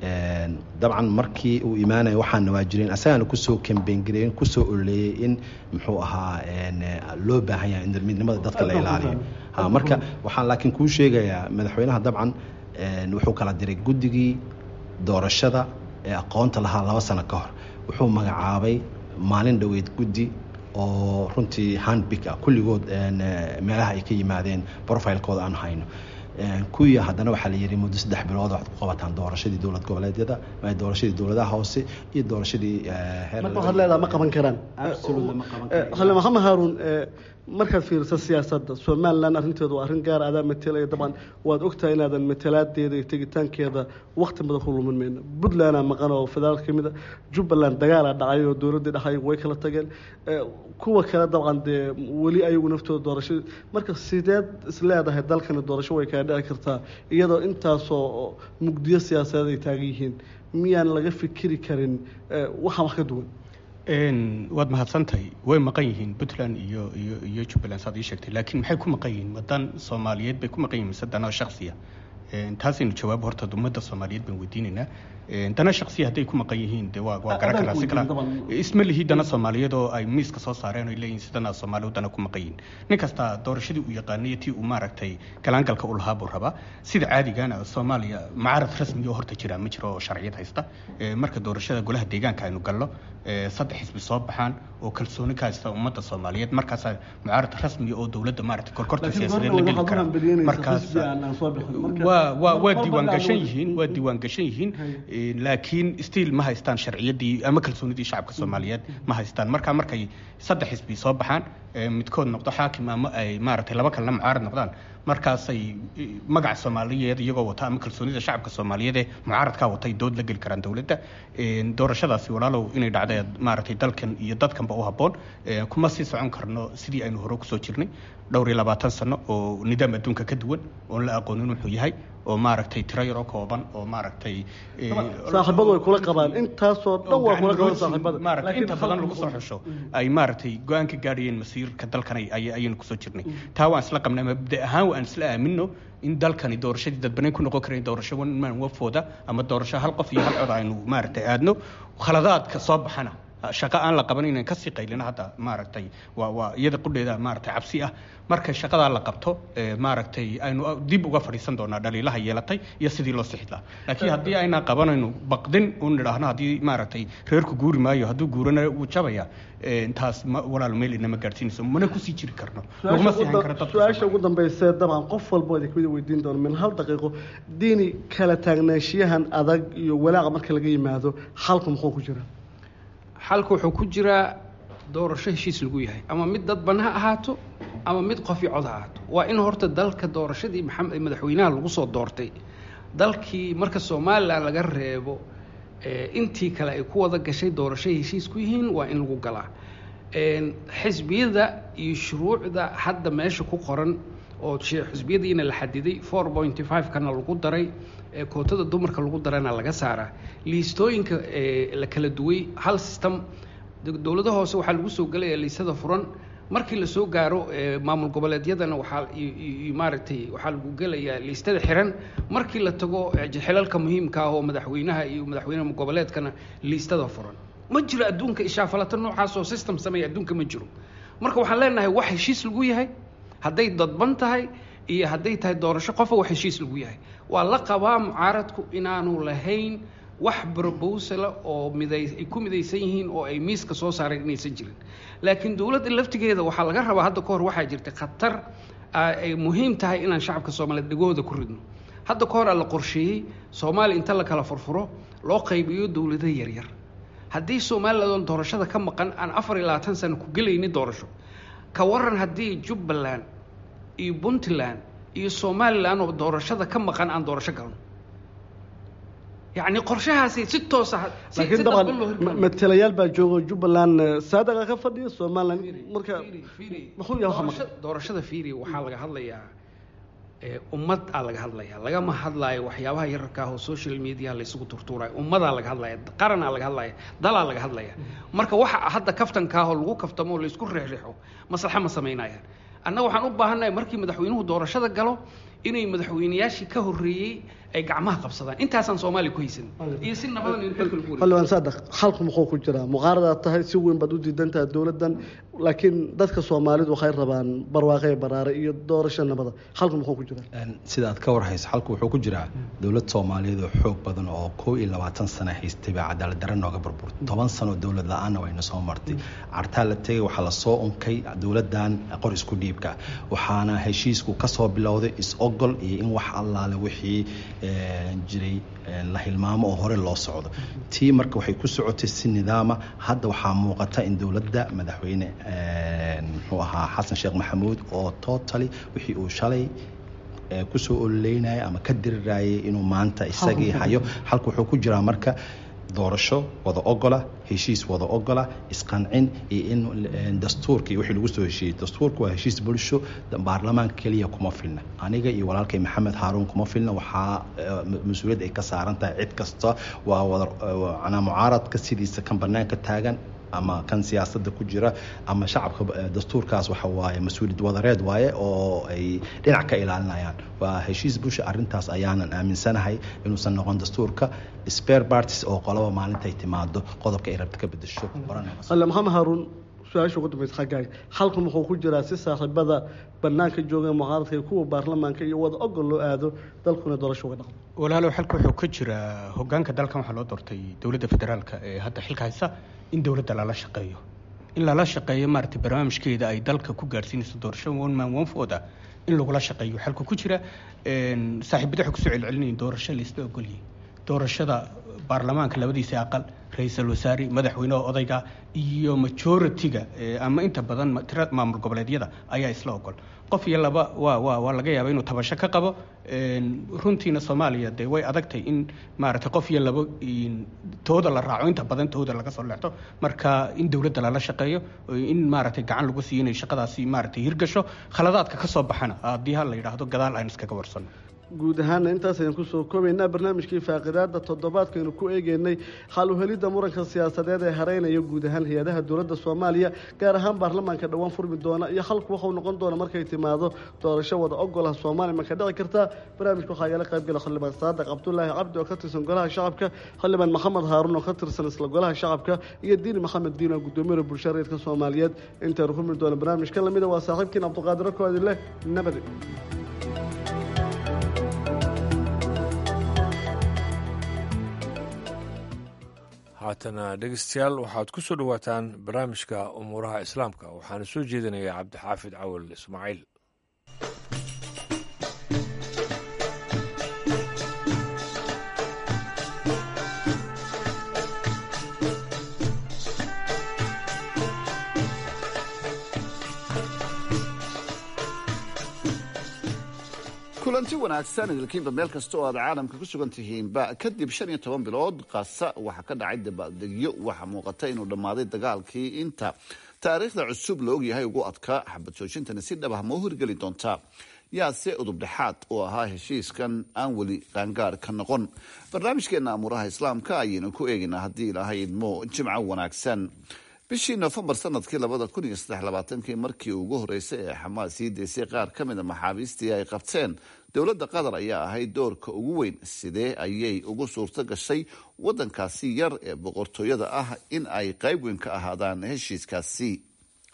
dabcan markii uu imaanaya waxaana waa jireen asagaana kusoo kambeyngareyn kusoo ololeeyey in muxuu ahaa loo baahan yahay in midnimada dadka la ilaaliyo marka waxaan laakiin kuu sheegayaa madaxweynaha dabcan wuxuu kala diray guddigii doorashada ee aqoonta lahaa laba sano ka hor wuxuu magacaabay maalin dhoweyd guddi oo runtii handbig ah kulligood meelaha ay ka yimaadeen profilekooda aan hayno kuwii haddana waxaa la yidhi muddo saddex bilood waxaad ku qabataan doorashadii dowlad goboleedyada doorashadii dowladaha hoose iyo doorashadii marka waxaad leedaha ma qaban karaan xale maxamed haaruun markaad fiiriso siyaasadda somalilan arrinteedu waa arrin gaar adaa matelaya dabcan waad ogtahay inaadan matalaadeeda iyo tegitaankeeda wakti badan ku lumin mayno puntlandaa maqan oo federaalka kamid a jubbaland dagaalaa dhacay oo dowladdii dhaxay way kala tageen kuwa kale dabcan dee weli ayagu naftooda doorasho marka sideed isleedahay dalkani doorasho way kaa dhici kartaa iyadoo intaasoo mugdiyo siyaasadeed ay taagan yihiin miyaan laga fikiri karin waxaan wax ka duwan waad mahadsantahay way maqan yihiin puntland iyo iyo iyo jubbaland saad ii sheegtay laakiin maxay ku maqan yihiin wadan soomaaliyeed bay ku maqan yihiin mise dana shaksiya taasaynu jawaab horta ummadda soomaaliyeed baan weydiinaynaa dana shaksiya hadday ku maqan yihiin de waa waa garan karaa si kala isma lihi dana soomaaliyeed oo ay miiska soo saareen oo ay leeyihin sidana soomaaliyeed dana ku maqan yihiin nin kasta doorashadii uu yaqaanay tii uu maaragtay galaangalka u lahaa buu rabaa sida caadigana soomaaliya mucaarad rasmi oo horta jira ma jiro oo sharciyad haysta marka doorashada golaha deegaanka aynu galno saddex xisbi soo baxaan oo kalsooni ka haysta ummadda soomaaliyeed markaasaa mucaarad rasmi oo dowladda maaragtay korkorta siyaasadeed la geli kara markaas waa waa waa diiwaan gashan yihiin waa diiwaan gashan yihiin laakiin stiil ma haystaan sharciyadii ama kalsoonidii shacabka soomaaliyeed ma haystaan marka markay saddex xisbi soo baxaan midkood noqdo xaakim ama ay maaragtay laba kalena mucaarad noqdaan markaasay magaca soomaaliyeed iyagoo wata ama kalsoonida shacabka soomaaliyeed ee mucaaradkaa watay dood la geli karaan dowladda doorashadaasi walaalow inay dhacday maaragtay dalkan iyo dadkanba u habboon kuma sii socon karno sidii aynu hore kusoo jirnay dhowr iyo labaatan sano oo nidaam adduunka ka duwan oon la aqoonin wuxuu yahay oo maaragtay tiro yaroo kooban oo maaragtay saaxiibadu way kula qabaan intaasoo dhan waa kula qabaan saaxiibada maaragtay inta badan lagu soo xusho ay maaragtay go-aan ka gaadhayeen masiirka dalkan ayaynu kusoo jirnay taa waan isla qabnay mabda ahaan waan isla aamino in dalkani doorashadii dadbanayn ku noqon karayn doorasho man wafooda ama doorasho hal qof iyo hal cod aynu maaragtay aadno khaladaadka soo baxana shaqo aan la qaban inaan kasii qaylina hadda maaragtay waa waa iyada qudheeda maaragtay cabsi ah marka shaqadaa la qabto maaragtay aynu dib uga fadhiisan doonaa dhaliilaha yeelatay iyo sidii loo sixi lahaa laakiin haddii aynaan qabanayno baqdin un nidhaahno haddii maaragtay reerku guuri maayo hadduu guurana wuu jabaya taas walaal meel inama gaadhsiinayso mana kusii jiri karno laguma sii hayn karo dadka su-aasha ugu dambaysa dabcan qof walba idin kamid weydiin doono min hal daqiiqo diini kala taagnaanshiyahan adag iyo walaaqa marka laga yimaado xalku muxuu ku jira xalka wuxuu ku jiraa doorasho heshiis lagu yahay ama mid dadban ha ahaato ama mid qof iyo cod ha ahaato waa in horta dalka doorashadii maxamed madaxweynaha lagu soo doortay dalkii marka somalilan laga reebo intii kale ay ku wada gashay doorashay heshiis ku yihiin waa in lagu galaa xisbiyada iyo shuruucda hadda meesha ku qoran oo xisbiyadiina la xadiday four pointy five kana lagu daray kootada dumarka lagu darana laga saaraa liistooyinka la kala duway hal system dowlada hoose waxaa lagu soo gelaya liisada furan markii lasoo gaaro maamul goboleedyadana waxaa maaragtay waxaa lagu gelayaa liistada xiran markii la tago xilalka muhiimka ah oo madaxweynaha iyo madaxweynaha goboleedkana liistada furan ma jiro adduunka ishaafalata noocaas oo system sameeya adduunka ma jiro marka waxaan leenahay wax heshiis lagu yahay hadday dadban tahay iyo hadday tahay doorasho qofa wax heshiis lagu yahay waa la qabaa mucaaradku inaanu lahayn wax brobosala oo miday ay ku midaysan yihiin oo ay miiska soo saareen inaysan jirin laakiin dowladda laftigeeda waxaa laga rabaa hadda ka hor waxaa jirta khatar ay muhiim tahay inaan shacabka soomaaliyeed dhegooda ku ridno hadda ka horaa la qorsheeyey soomaaliya inta la kala furfuro loo qaybiyo dowlado yaryar haddii somalilan doorashada ka maqan aan afar iyo labaatan sano ku gelayni doorasho ka waran haddii jubbaland iyo puntland iyo somalilan oo doorashada ka maqan aan doorasho galno yacni qorshahaasi si toosa laakiin dabcan matalayaal baa jooga jubbaland saadaqa ka fadhiya somaliland marka muxuu yahay waxa maqan doorashada fiiri waxaa laga hadlayaa ummad aa laga hadlaya lagama hadlaayo waxyaabaha yararka ah oo social media laysugu turtuurayo ummadaa laga hadlaya qaranaa laga hadlaya dalaa laga hadlaya marka waxa hadda kaftankaah oo lagu kaftamo oo laysku reexreexo maslaxa ma samaynayaan annaga waxaan u baahannahay markii madaxweynuhu doorashada galo inay madaxweynayaashii ka horreeyey ay gacmaha qabsadaan intaasaan soomaaliya ku haysan iyo si nabadan in xilka lagu xildhibaan saadaq xalku muxuu ku jiraa muqaaradaad tahay si weyn baad u diidan tahay dowladdan laakiin dadka soomaalidu waxay rabaan barwaaqe baraare iyo doorasho nabada xalku muxuu ku jiraa sida aad ka warhayso xalku wuxuu ku jiraa dowlad soomaaliyeed oo xoog badan oo koo iyo labaatan sano haystay baa cadaalad darre nooga burburtay toban sano dowlad la-aanna wayna soo martay cartaa la tegay waxaa lasoo unkay dowladdan qor isku dhiibka waxaana heshiisku kasoo bilowday is-ogol iyo in wax allaale wixii jiray la hilmaamo oo hore loo socdo tii marka waxay ku socotay si nidaama hadda waxaa muuqata in dowladda madaxweyne muxuu ahaa xasan sheekh maxamuud oo totally wixii uu shalay kusoo ololeynaya ama ka dirirayay inuu maanta isagii hayo halka wuxuu ku jiraa marka doorasho wada ogola heshiis wada ogola isqancin iyo in dastuurka iyo wixii lagu soo heshiiyey dastuurka waa heshiis bulsho baarlamaanka keliya kuma filna aniga iyo walaalkay maxamed haaruun kuma filna waxaa mas-uuliyad ay ka saaran tahay cid kasta waa wada mucaaradka sidiisa kan banaanka taagan ama kan siyaasadda ku jira ama shacabka dastuurkaas waxa waaye mas-uuliyad wadareed waaye oo ay dhinac ka ilaalinayaan waa heshiis bulsha arrintaas ayaanan aaminsanahay inuusan noqon dastuurka spare parties oo qolaba maalintay timaado qodobka ay rabta ka bedesho alle maxamed haaruun su-aasha ugu dambaysa xaggaaga xalku muxuu ku jiraa si saaxiibada banaanka jooga mucaaradka iyo kuwa baarlamaanka iyo wada ogol loo aado dalkuna doorasho uga dhaqdo walaalow xalka wuxuu ka jiraa hogaanka dalkan waxaa loo doortay dowladda federaalka ee hadda xilka haysa in dowladda lala shaqeeyo in lala shaqeeyo maaragtay barnaamijkeeda ay dalka ku gaarsiinayso doorasho one man one vote ah in lagula shaqeeyo xalka ku jira saaxiibada waxay kusoo celcelinayin doorasho laisla ogolyihin doorashada baarlamaanka labadiisa aqal ra-iisul wasaare madaxweyneha odayga iyo majority-ga ama inta badan tira maamul goboleedyada ayaa isla ogol qof iyo laba waa waa waa laga yaaba inuu tabasho ka qabo runtiina soomaaliya dee way adagtay in maaragtay qof iyo laba tooda la raaco inta badan tooda laga soo leexdo marka in dowladda lala shaqeeyo in maaragtay gacan lagu siiyo inay shaqadaasi maaragtay hirgasho khaladaadka ka soo baxana haddii ha la yidhaahdo gadaal aan iskaga warsano guud ahaana intaas ayaan kusoo koobaynaa barnaamijkii faaqidaada toddobaadkaynu ku eegeynay xal uhelidda muranka siyaasadeed ee hareynaya guud ahaan hay-adaha dowladda soomaaliya gaar ahaan baarlamaanka dhowaan furmi doona iyo halku waxau noqon doona markay timaado doorasho wada ogolah soomaaliya ma ka dhici kartaa barnaamijka waxaa igala qaybgala xildhibaan saadaq cabdulaahi cabdi oo ka tirsan golaha shacabka xildhibaan maxamed haaruun oo ka tirsan isla golaha shacabka iyo diini maxamed diin oo gudoomiyada bulshada reedka soomaaliyeed intaynu furmi doona barnaamijka lamida waa saaxiibkiin cabdiqaadir koodi leh nabadi haatana dhegeystayaal waxaad ku soo dhowaataan barnaamijka umuuraha islaamka waxaana soo jeedinaya cabdixaafid cawal ismaaciil kulanti wanaagsan idilkiinba meel kasta oo aad caalamka ku sugan tihiinba kadib shan iyo toban bilood qasa waxaa ka dhacay dabaaldegyo waxaa muuqata inuu dhammaaday dagaalkii inta taariikhda cusub la ogyahay ugu adkaa xabad joojintani si dhab ah ma u hirgeli doontaa yaase udubdhexaad u ahaa heshiiskan aan weli qaangaar ka noqon barnaamijkeena amuuraha islaamka ayaynu ku eegaynaa haddii ilaahay idmo jimco wanaagsan bishii nofembar sanadkii labada kun iyo saddex labaatankii markii ugu horeysay ee xamaas sii deysay qaar ka mid a maxaabiistii ay qabteen dowladda qatar ayaa ahayd doorka ugu weyn sidee ayay ugu suurto gashay wadankaasi yar ee boqortooyada ah in ay qayb weyn ka ahaadaan heshiiskaasi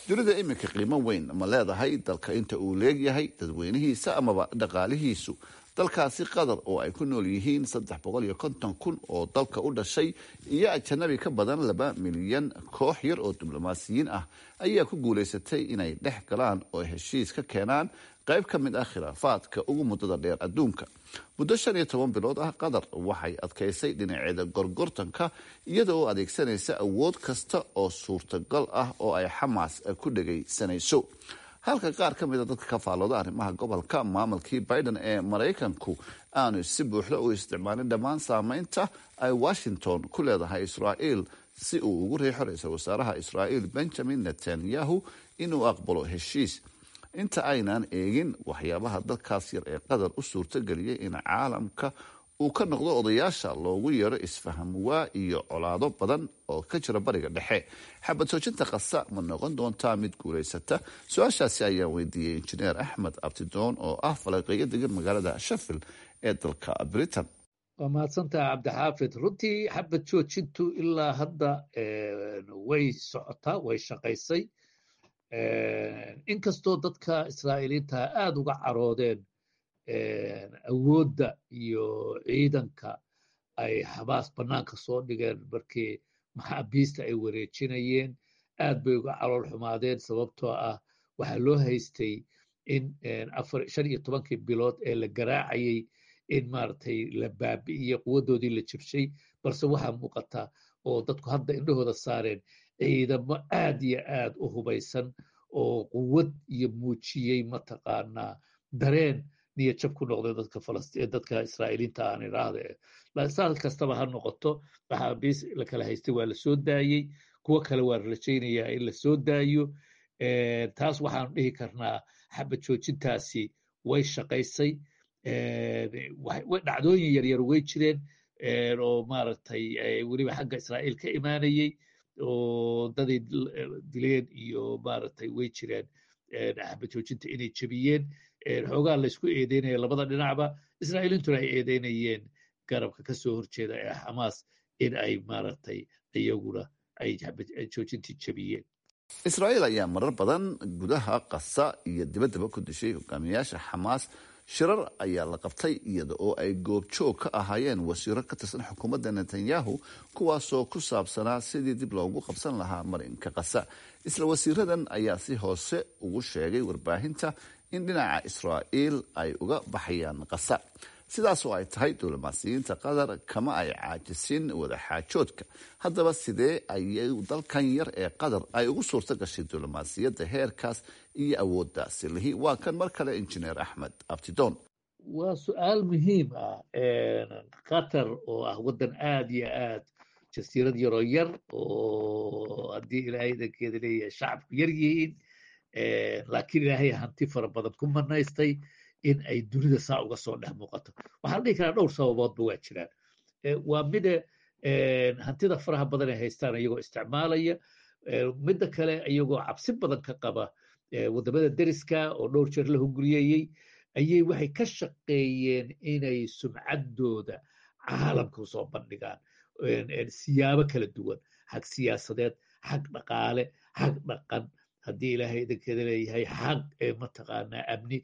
dunida iminka qiimo weyn ma leedahay dalka inta uu leegyahay dadweynihiisa amaba dhaqaalihiisu dalkaasi qatar oo ay ku nool yihiin saddex boqol iyo konton kun oo dalka u dhashay iyo ajanabi ka badan laba milyan koox yar oo diblomaasiyiin ah ayaa ku guulaysatay inay dhex galaan oo heshiis ka keenaan qayb ka mid ah khilaafaadka ugu muddada dheer adduunka muddo shan iyo toban bilood ah qatar waxay adkaysay dhinaceeda gorgortanka iyada oo adeegsanaysa awood kasta oo suurtagal ah oo ay xamaas ku dhegaysanayso halka qaar ka mida dadka ka faallooda arrimaha gobolka maamulkii biden ee maraykanku aanu si buuxda u isticmaalin dhammaan saameynta ay washington ku leedahay israa'iil si uu ugu riixo ra-iisul wasaaraha israa'iil benjamin netanyahu inuu aqbalo heshiis inta aynan eegin waxyaabaha dalkaas yar ee qatar u suurtageliyay in caalamka uu ka noqdo odayaasha loogu yeero isfaham waa iyo colaado badan oo ka jira bariga dhexe xabad soojinta kasa ma noqon doontaa mid guulaysata su-aashaasi ayaan weydiiyey injineer axmed abtidoon oo ah falaqeeyo degan magaalada shafil ee dalka britain waa mahadsantaha cabdixaafid runtii xabad joojintu ilaa hadda way socotaa way shaqaysay inkastoo dadka israa'iiliinta aada uga caroodeen awoodda iyo ciidanka ay xabaas bannaanka soo dhigeen markii maxaabiista ay wareejinayeen aad bay uga calool xumaadeen sababtoo ah waxaa loo haystay in shan iyo tobankii bilood ee la garaacayay in maaragtay la baabi'iyey quwaddoodii la jibshay balse waxaa muuqata oo dadku hadda indhahooda saareen ciidamo aad iyo aad u hubaysan oo quwad iyo muujiyey mataqaanaa dareen niyad jab ku noqday dadka falastiin dadka israa'iiliinta aan idhaahde saal kastaba ha noqoto maxaabiis la kala haystay waa la soo daayey kuwo kale waa rajaynayaa in la soo daayo taas waxaanu dhihi karnaa xabad joojintaasi way shaqaysay dhacdooyin yaryar way jireen oo maaragtay weliba xagga israa'iil ka imaanayey oo daday dileen iyo maaragtay way jireen xabad joojinta inay jebiyeen xoogaa laysku eedeynaya labada dhinacba israa'iiliintuna ay eedeynayeen garabka ka soo horjeeda ee xamaas in ay maaragtay iyaguna ay joojintii jebiyeen israa'iil ayaa marar badan gudaha qasa iyo dibaddaba ku dishay hogaamiyayaasha xamaas shirar ayaa la qabtay iyada oo ay goobjoog ka ahaayeen wasiiro ka tirsan xukuumadda netanyahu kuwaasoo ku saabsanaa sidii dib loogu qabsan lahaa marinka qasa isla wasiiradan ayaa si hoose ugu sheegay warbaahinta in dhinaca israa'iil ay uga baxayaan qasa sidaas oo ay tahay diblomaasiyiinta qatar kama ay caajisin wadaxaajoodka haddaba sidee ayay dalkan yar ee qatar ay ugu suurto gashay diblomaasiyadda heerkaas iyo awooddaasi lihi waa kan mar kale injineer axmed abtidoon waa su-aal muhiim ah qatar oo ah waddan aad iyo aad jasiirad yaroo yar oo haddii ilaahay dankeeda leeyahay shacabku yar yihiin laakiin ilaahay hanti fara badan ku manaystay in ay dunida saa uga soo dhex muuqato waxaa la dhihi karaa dhowr sababoodba waa jiraan waa mida hantida faraha badan ay haystaan iyagoo isticmaalaya midda kale iyagoo cabsi badan ka qaba waddamada deriska oo dhowr jeer la hunguriyeeyey ayay waxay ka shaqeeyeen inay sumcaddooda caalamka usoo bandhigaan siyaabo kala duwan xag siyaasadeed xag dhaqaale xag dhaqan haddii ilaahay idankeeda leeyahay xag mataqaanaa amni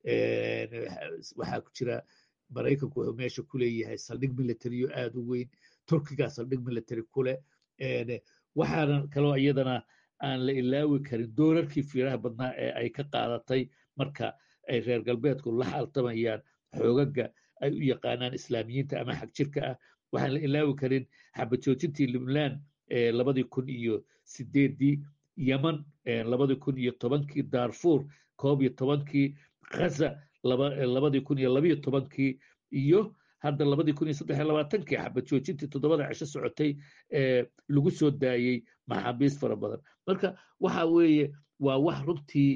waxaa ku jira maraykanku wuxuu meesha ku leeyahay saldhig militariyo aad u weyn turkigaa saldhig military ku leh waxaana kaloo iyadana aan la ilaawi karin doorarkii fiiraha badnaa ee ay ka qaadatay marka ay reer galbeedku la xaltamayaan xoogaga ay u yaqaanaan islaamiyiinta ama xag jirka ah waxaan la ilaawi karin xabajoojintii libnaan labadii kun iyo sideedii yeman labadii kun iyo tobankii darfur koob iyo tobankii ghaza labadii kun iyo labiyo tobankii iyo hadda labadii kun iyo saddex iyo labaatankii xabad joojintii toddobada cisho socotay ee lagu soo daayey maxaabiis fara badan marka waxa weeye waa wax runtii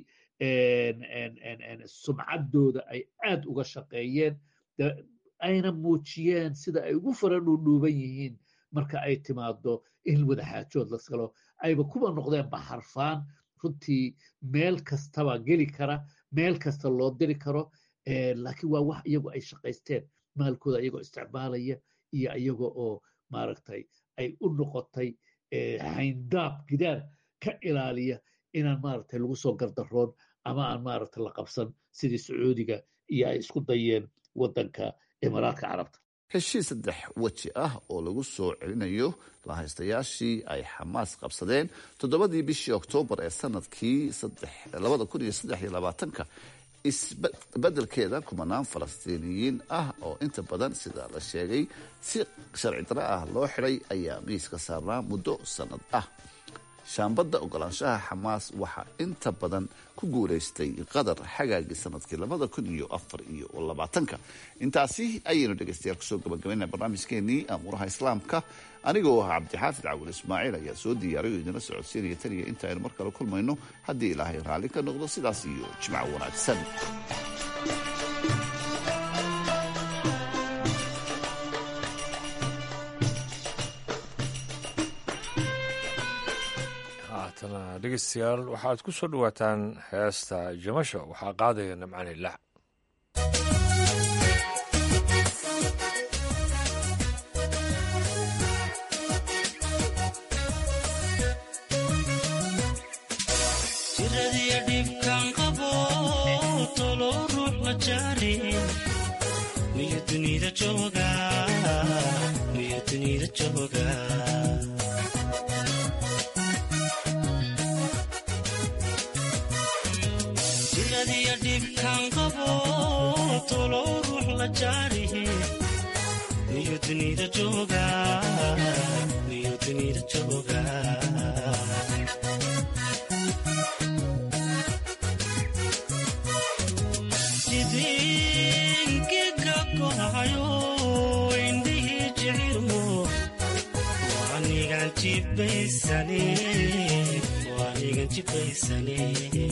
sumcaddooda ay aad uga shaqeeyeen ayna muujiyeen sida ay ugu fara dhuudhuuban yihiin marka ay timaado in wadaxaajood las galo ayba kuba noqdeen baxarfaan runtii meel kastaba geli kara meel kasta loo diri karo laakiin waa wax iyagu ay shaqaysteen maalkooda iyagoo isticmaalaya iyo iyaga oo maaragtay ay u noqotay hayndaab gidaar ka ilaaliya inaan maaragtay lagu soo gardaroon ama aan maaragtay la qabsan sidii sacuudiga iyo ay isku dayeen waddanka imaaraadka carabta heshiis saddex weji ah oo lagu soo celinayo lahaystayaashii ay xamaas qabsadeen toddobadii bishii oktoobar ee sanadkii labada kun iyo saddex iyo labaatanka isbedelkeeda kumanaan falastiiniyiin ah oo inta badan sida la sheegay si sharci daro ah loo xidhay ayaa miiska saarnaa muddo sanad ah shaambadda ogolaanshaha xamaas waxaa inta badan ku guulaystay qatar xagaagii sanadkii labada kun iyo afar iyo labaatanka intaasi ayaynu dhegeystayaal kusoo gabagabayna barnaamijkeenii amuuraha islaamka anigoo ah cabdixaafid cawil ismaaciil ayaa soo diyaariy oo idinla socodsiinaya taniya inta aynu mar kale kulmayno haddii ilaahay raalli ka noqdo sidaas iyo jimco wanaagsan haatana dhegeystayaal waxaad ku soo dhowaataan heesta jamasho waxaa qaadaya namcani lac jiradiya dhibkan qabo tolo ruux la jaari miyo dunida jooga miyo dunida jooga jiradiya dhibkan qabo tolo ruux la jaari miyo dunida jooga miyo dunida jooga idinkiga kohayo indhihii jicirmo waanigan jibaysane waanigan jibaysane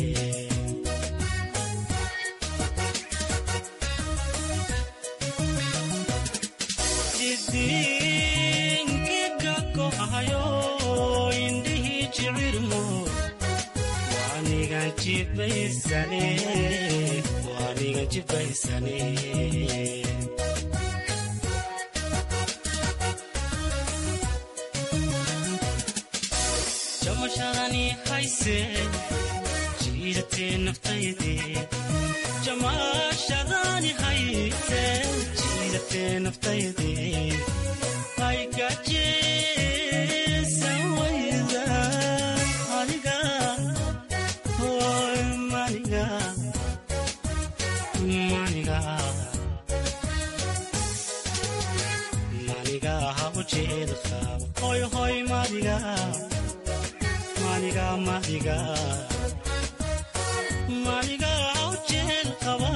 idinkiga kohayo indhihii jicirmo waanigan jibaysane waanigan jibaysane jamashadani hayse jiidatee naftayde jamashadani hayse jiidatee naftayde aygajeesan wayda aniga hoy maniga maniga maniga ha ujeeda qaab hoy hoy maniga maniga maniga maniga ha ujeeda qaba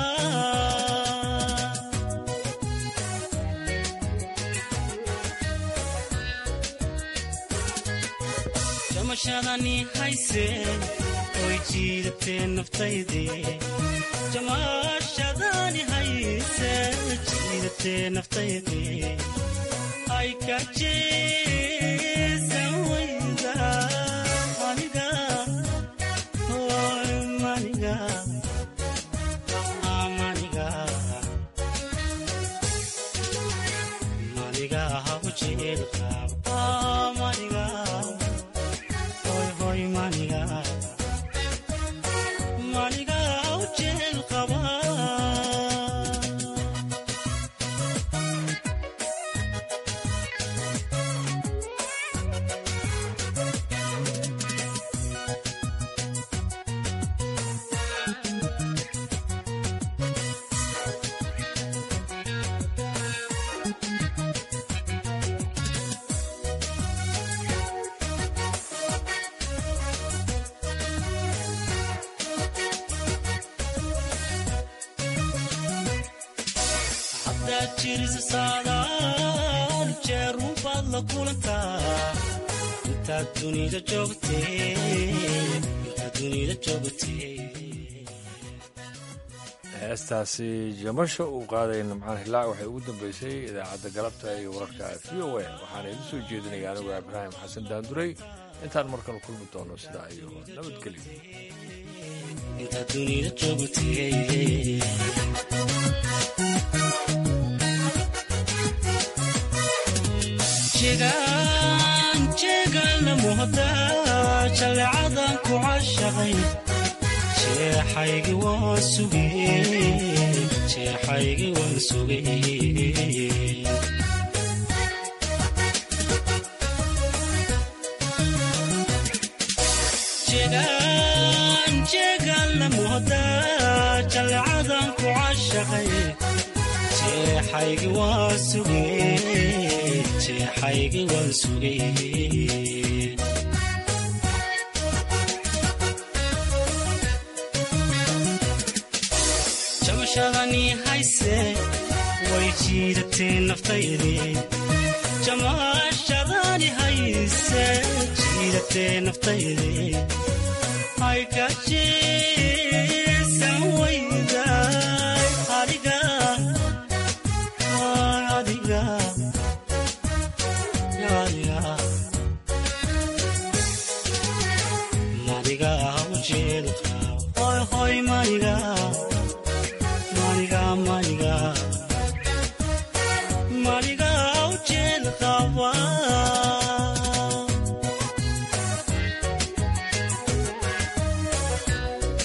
jamashadani hayse oy jiidatee naftayde jamashadani hayse jiidatee naftayde ay kajeesan wayda aniga hoy maniga maniga maniga ha ujeeda qaab maniga hoy hoy maniga maniga ha ujeeda qaba haddaad jirisa saadaan jeerun baad la kulantaa intaad dunida joogtee intaad dunida joogtee heestaasi jamasho uu qaadaya nimcaan hilaac waxay ugu dambeysay idaacadda galabta iyo wararka v o a waxaana idu soo jeedinaya anigu ibraahim xasan daanduray intaan markale kulmi doono sidaa iyo nabadgelyo intaad dunida joogtee jegaan jeegaan la muhdaa jaleecadan ku cashaqay jeexaygi waan sugay jeexaygi waan sugay jeegaan jeegaan la moodaa jaleecadan ku cashaqay jeexaygi waan sugay jeexaygi waan sugay jamashadani hayse way jiidatee naftaydii jamashadani hayse jiidatee naftaydii ay ka jeesan wayday adiga ay adiga adiga maniga ujeedka hoy hoy maniga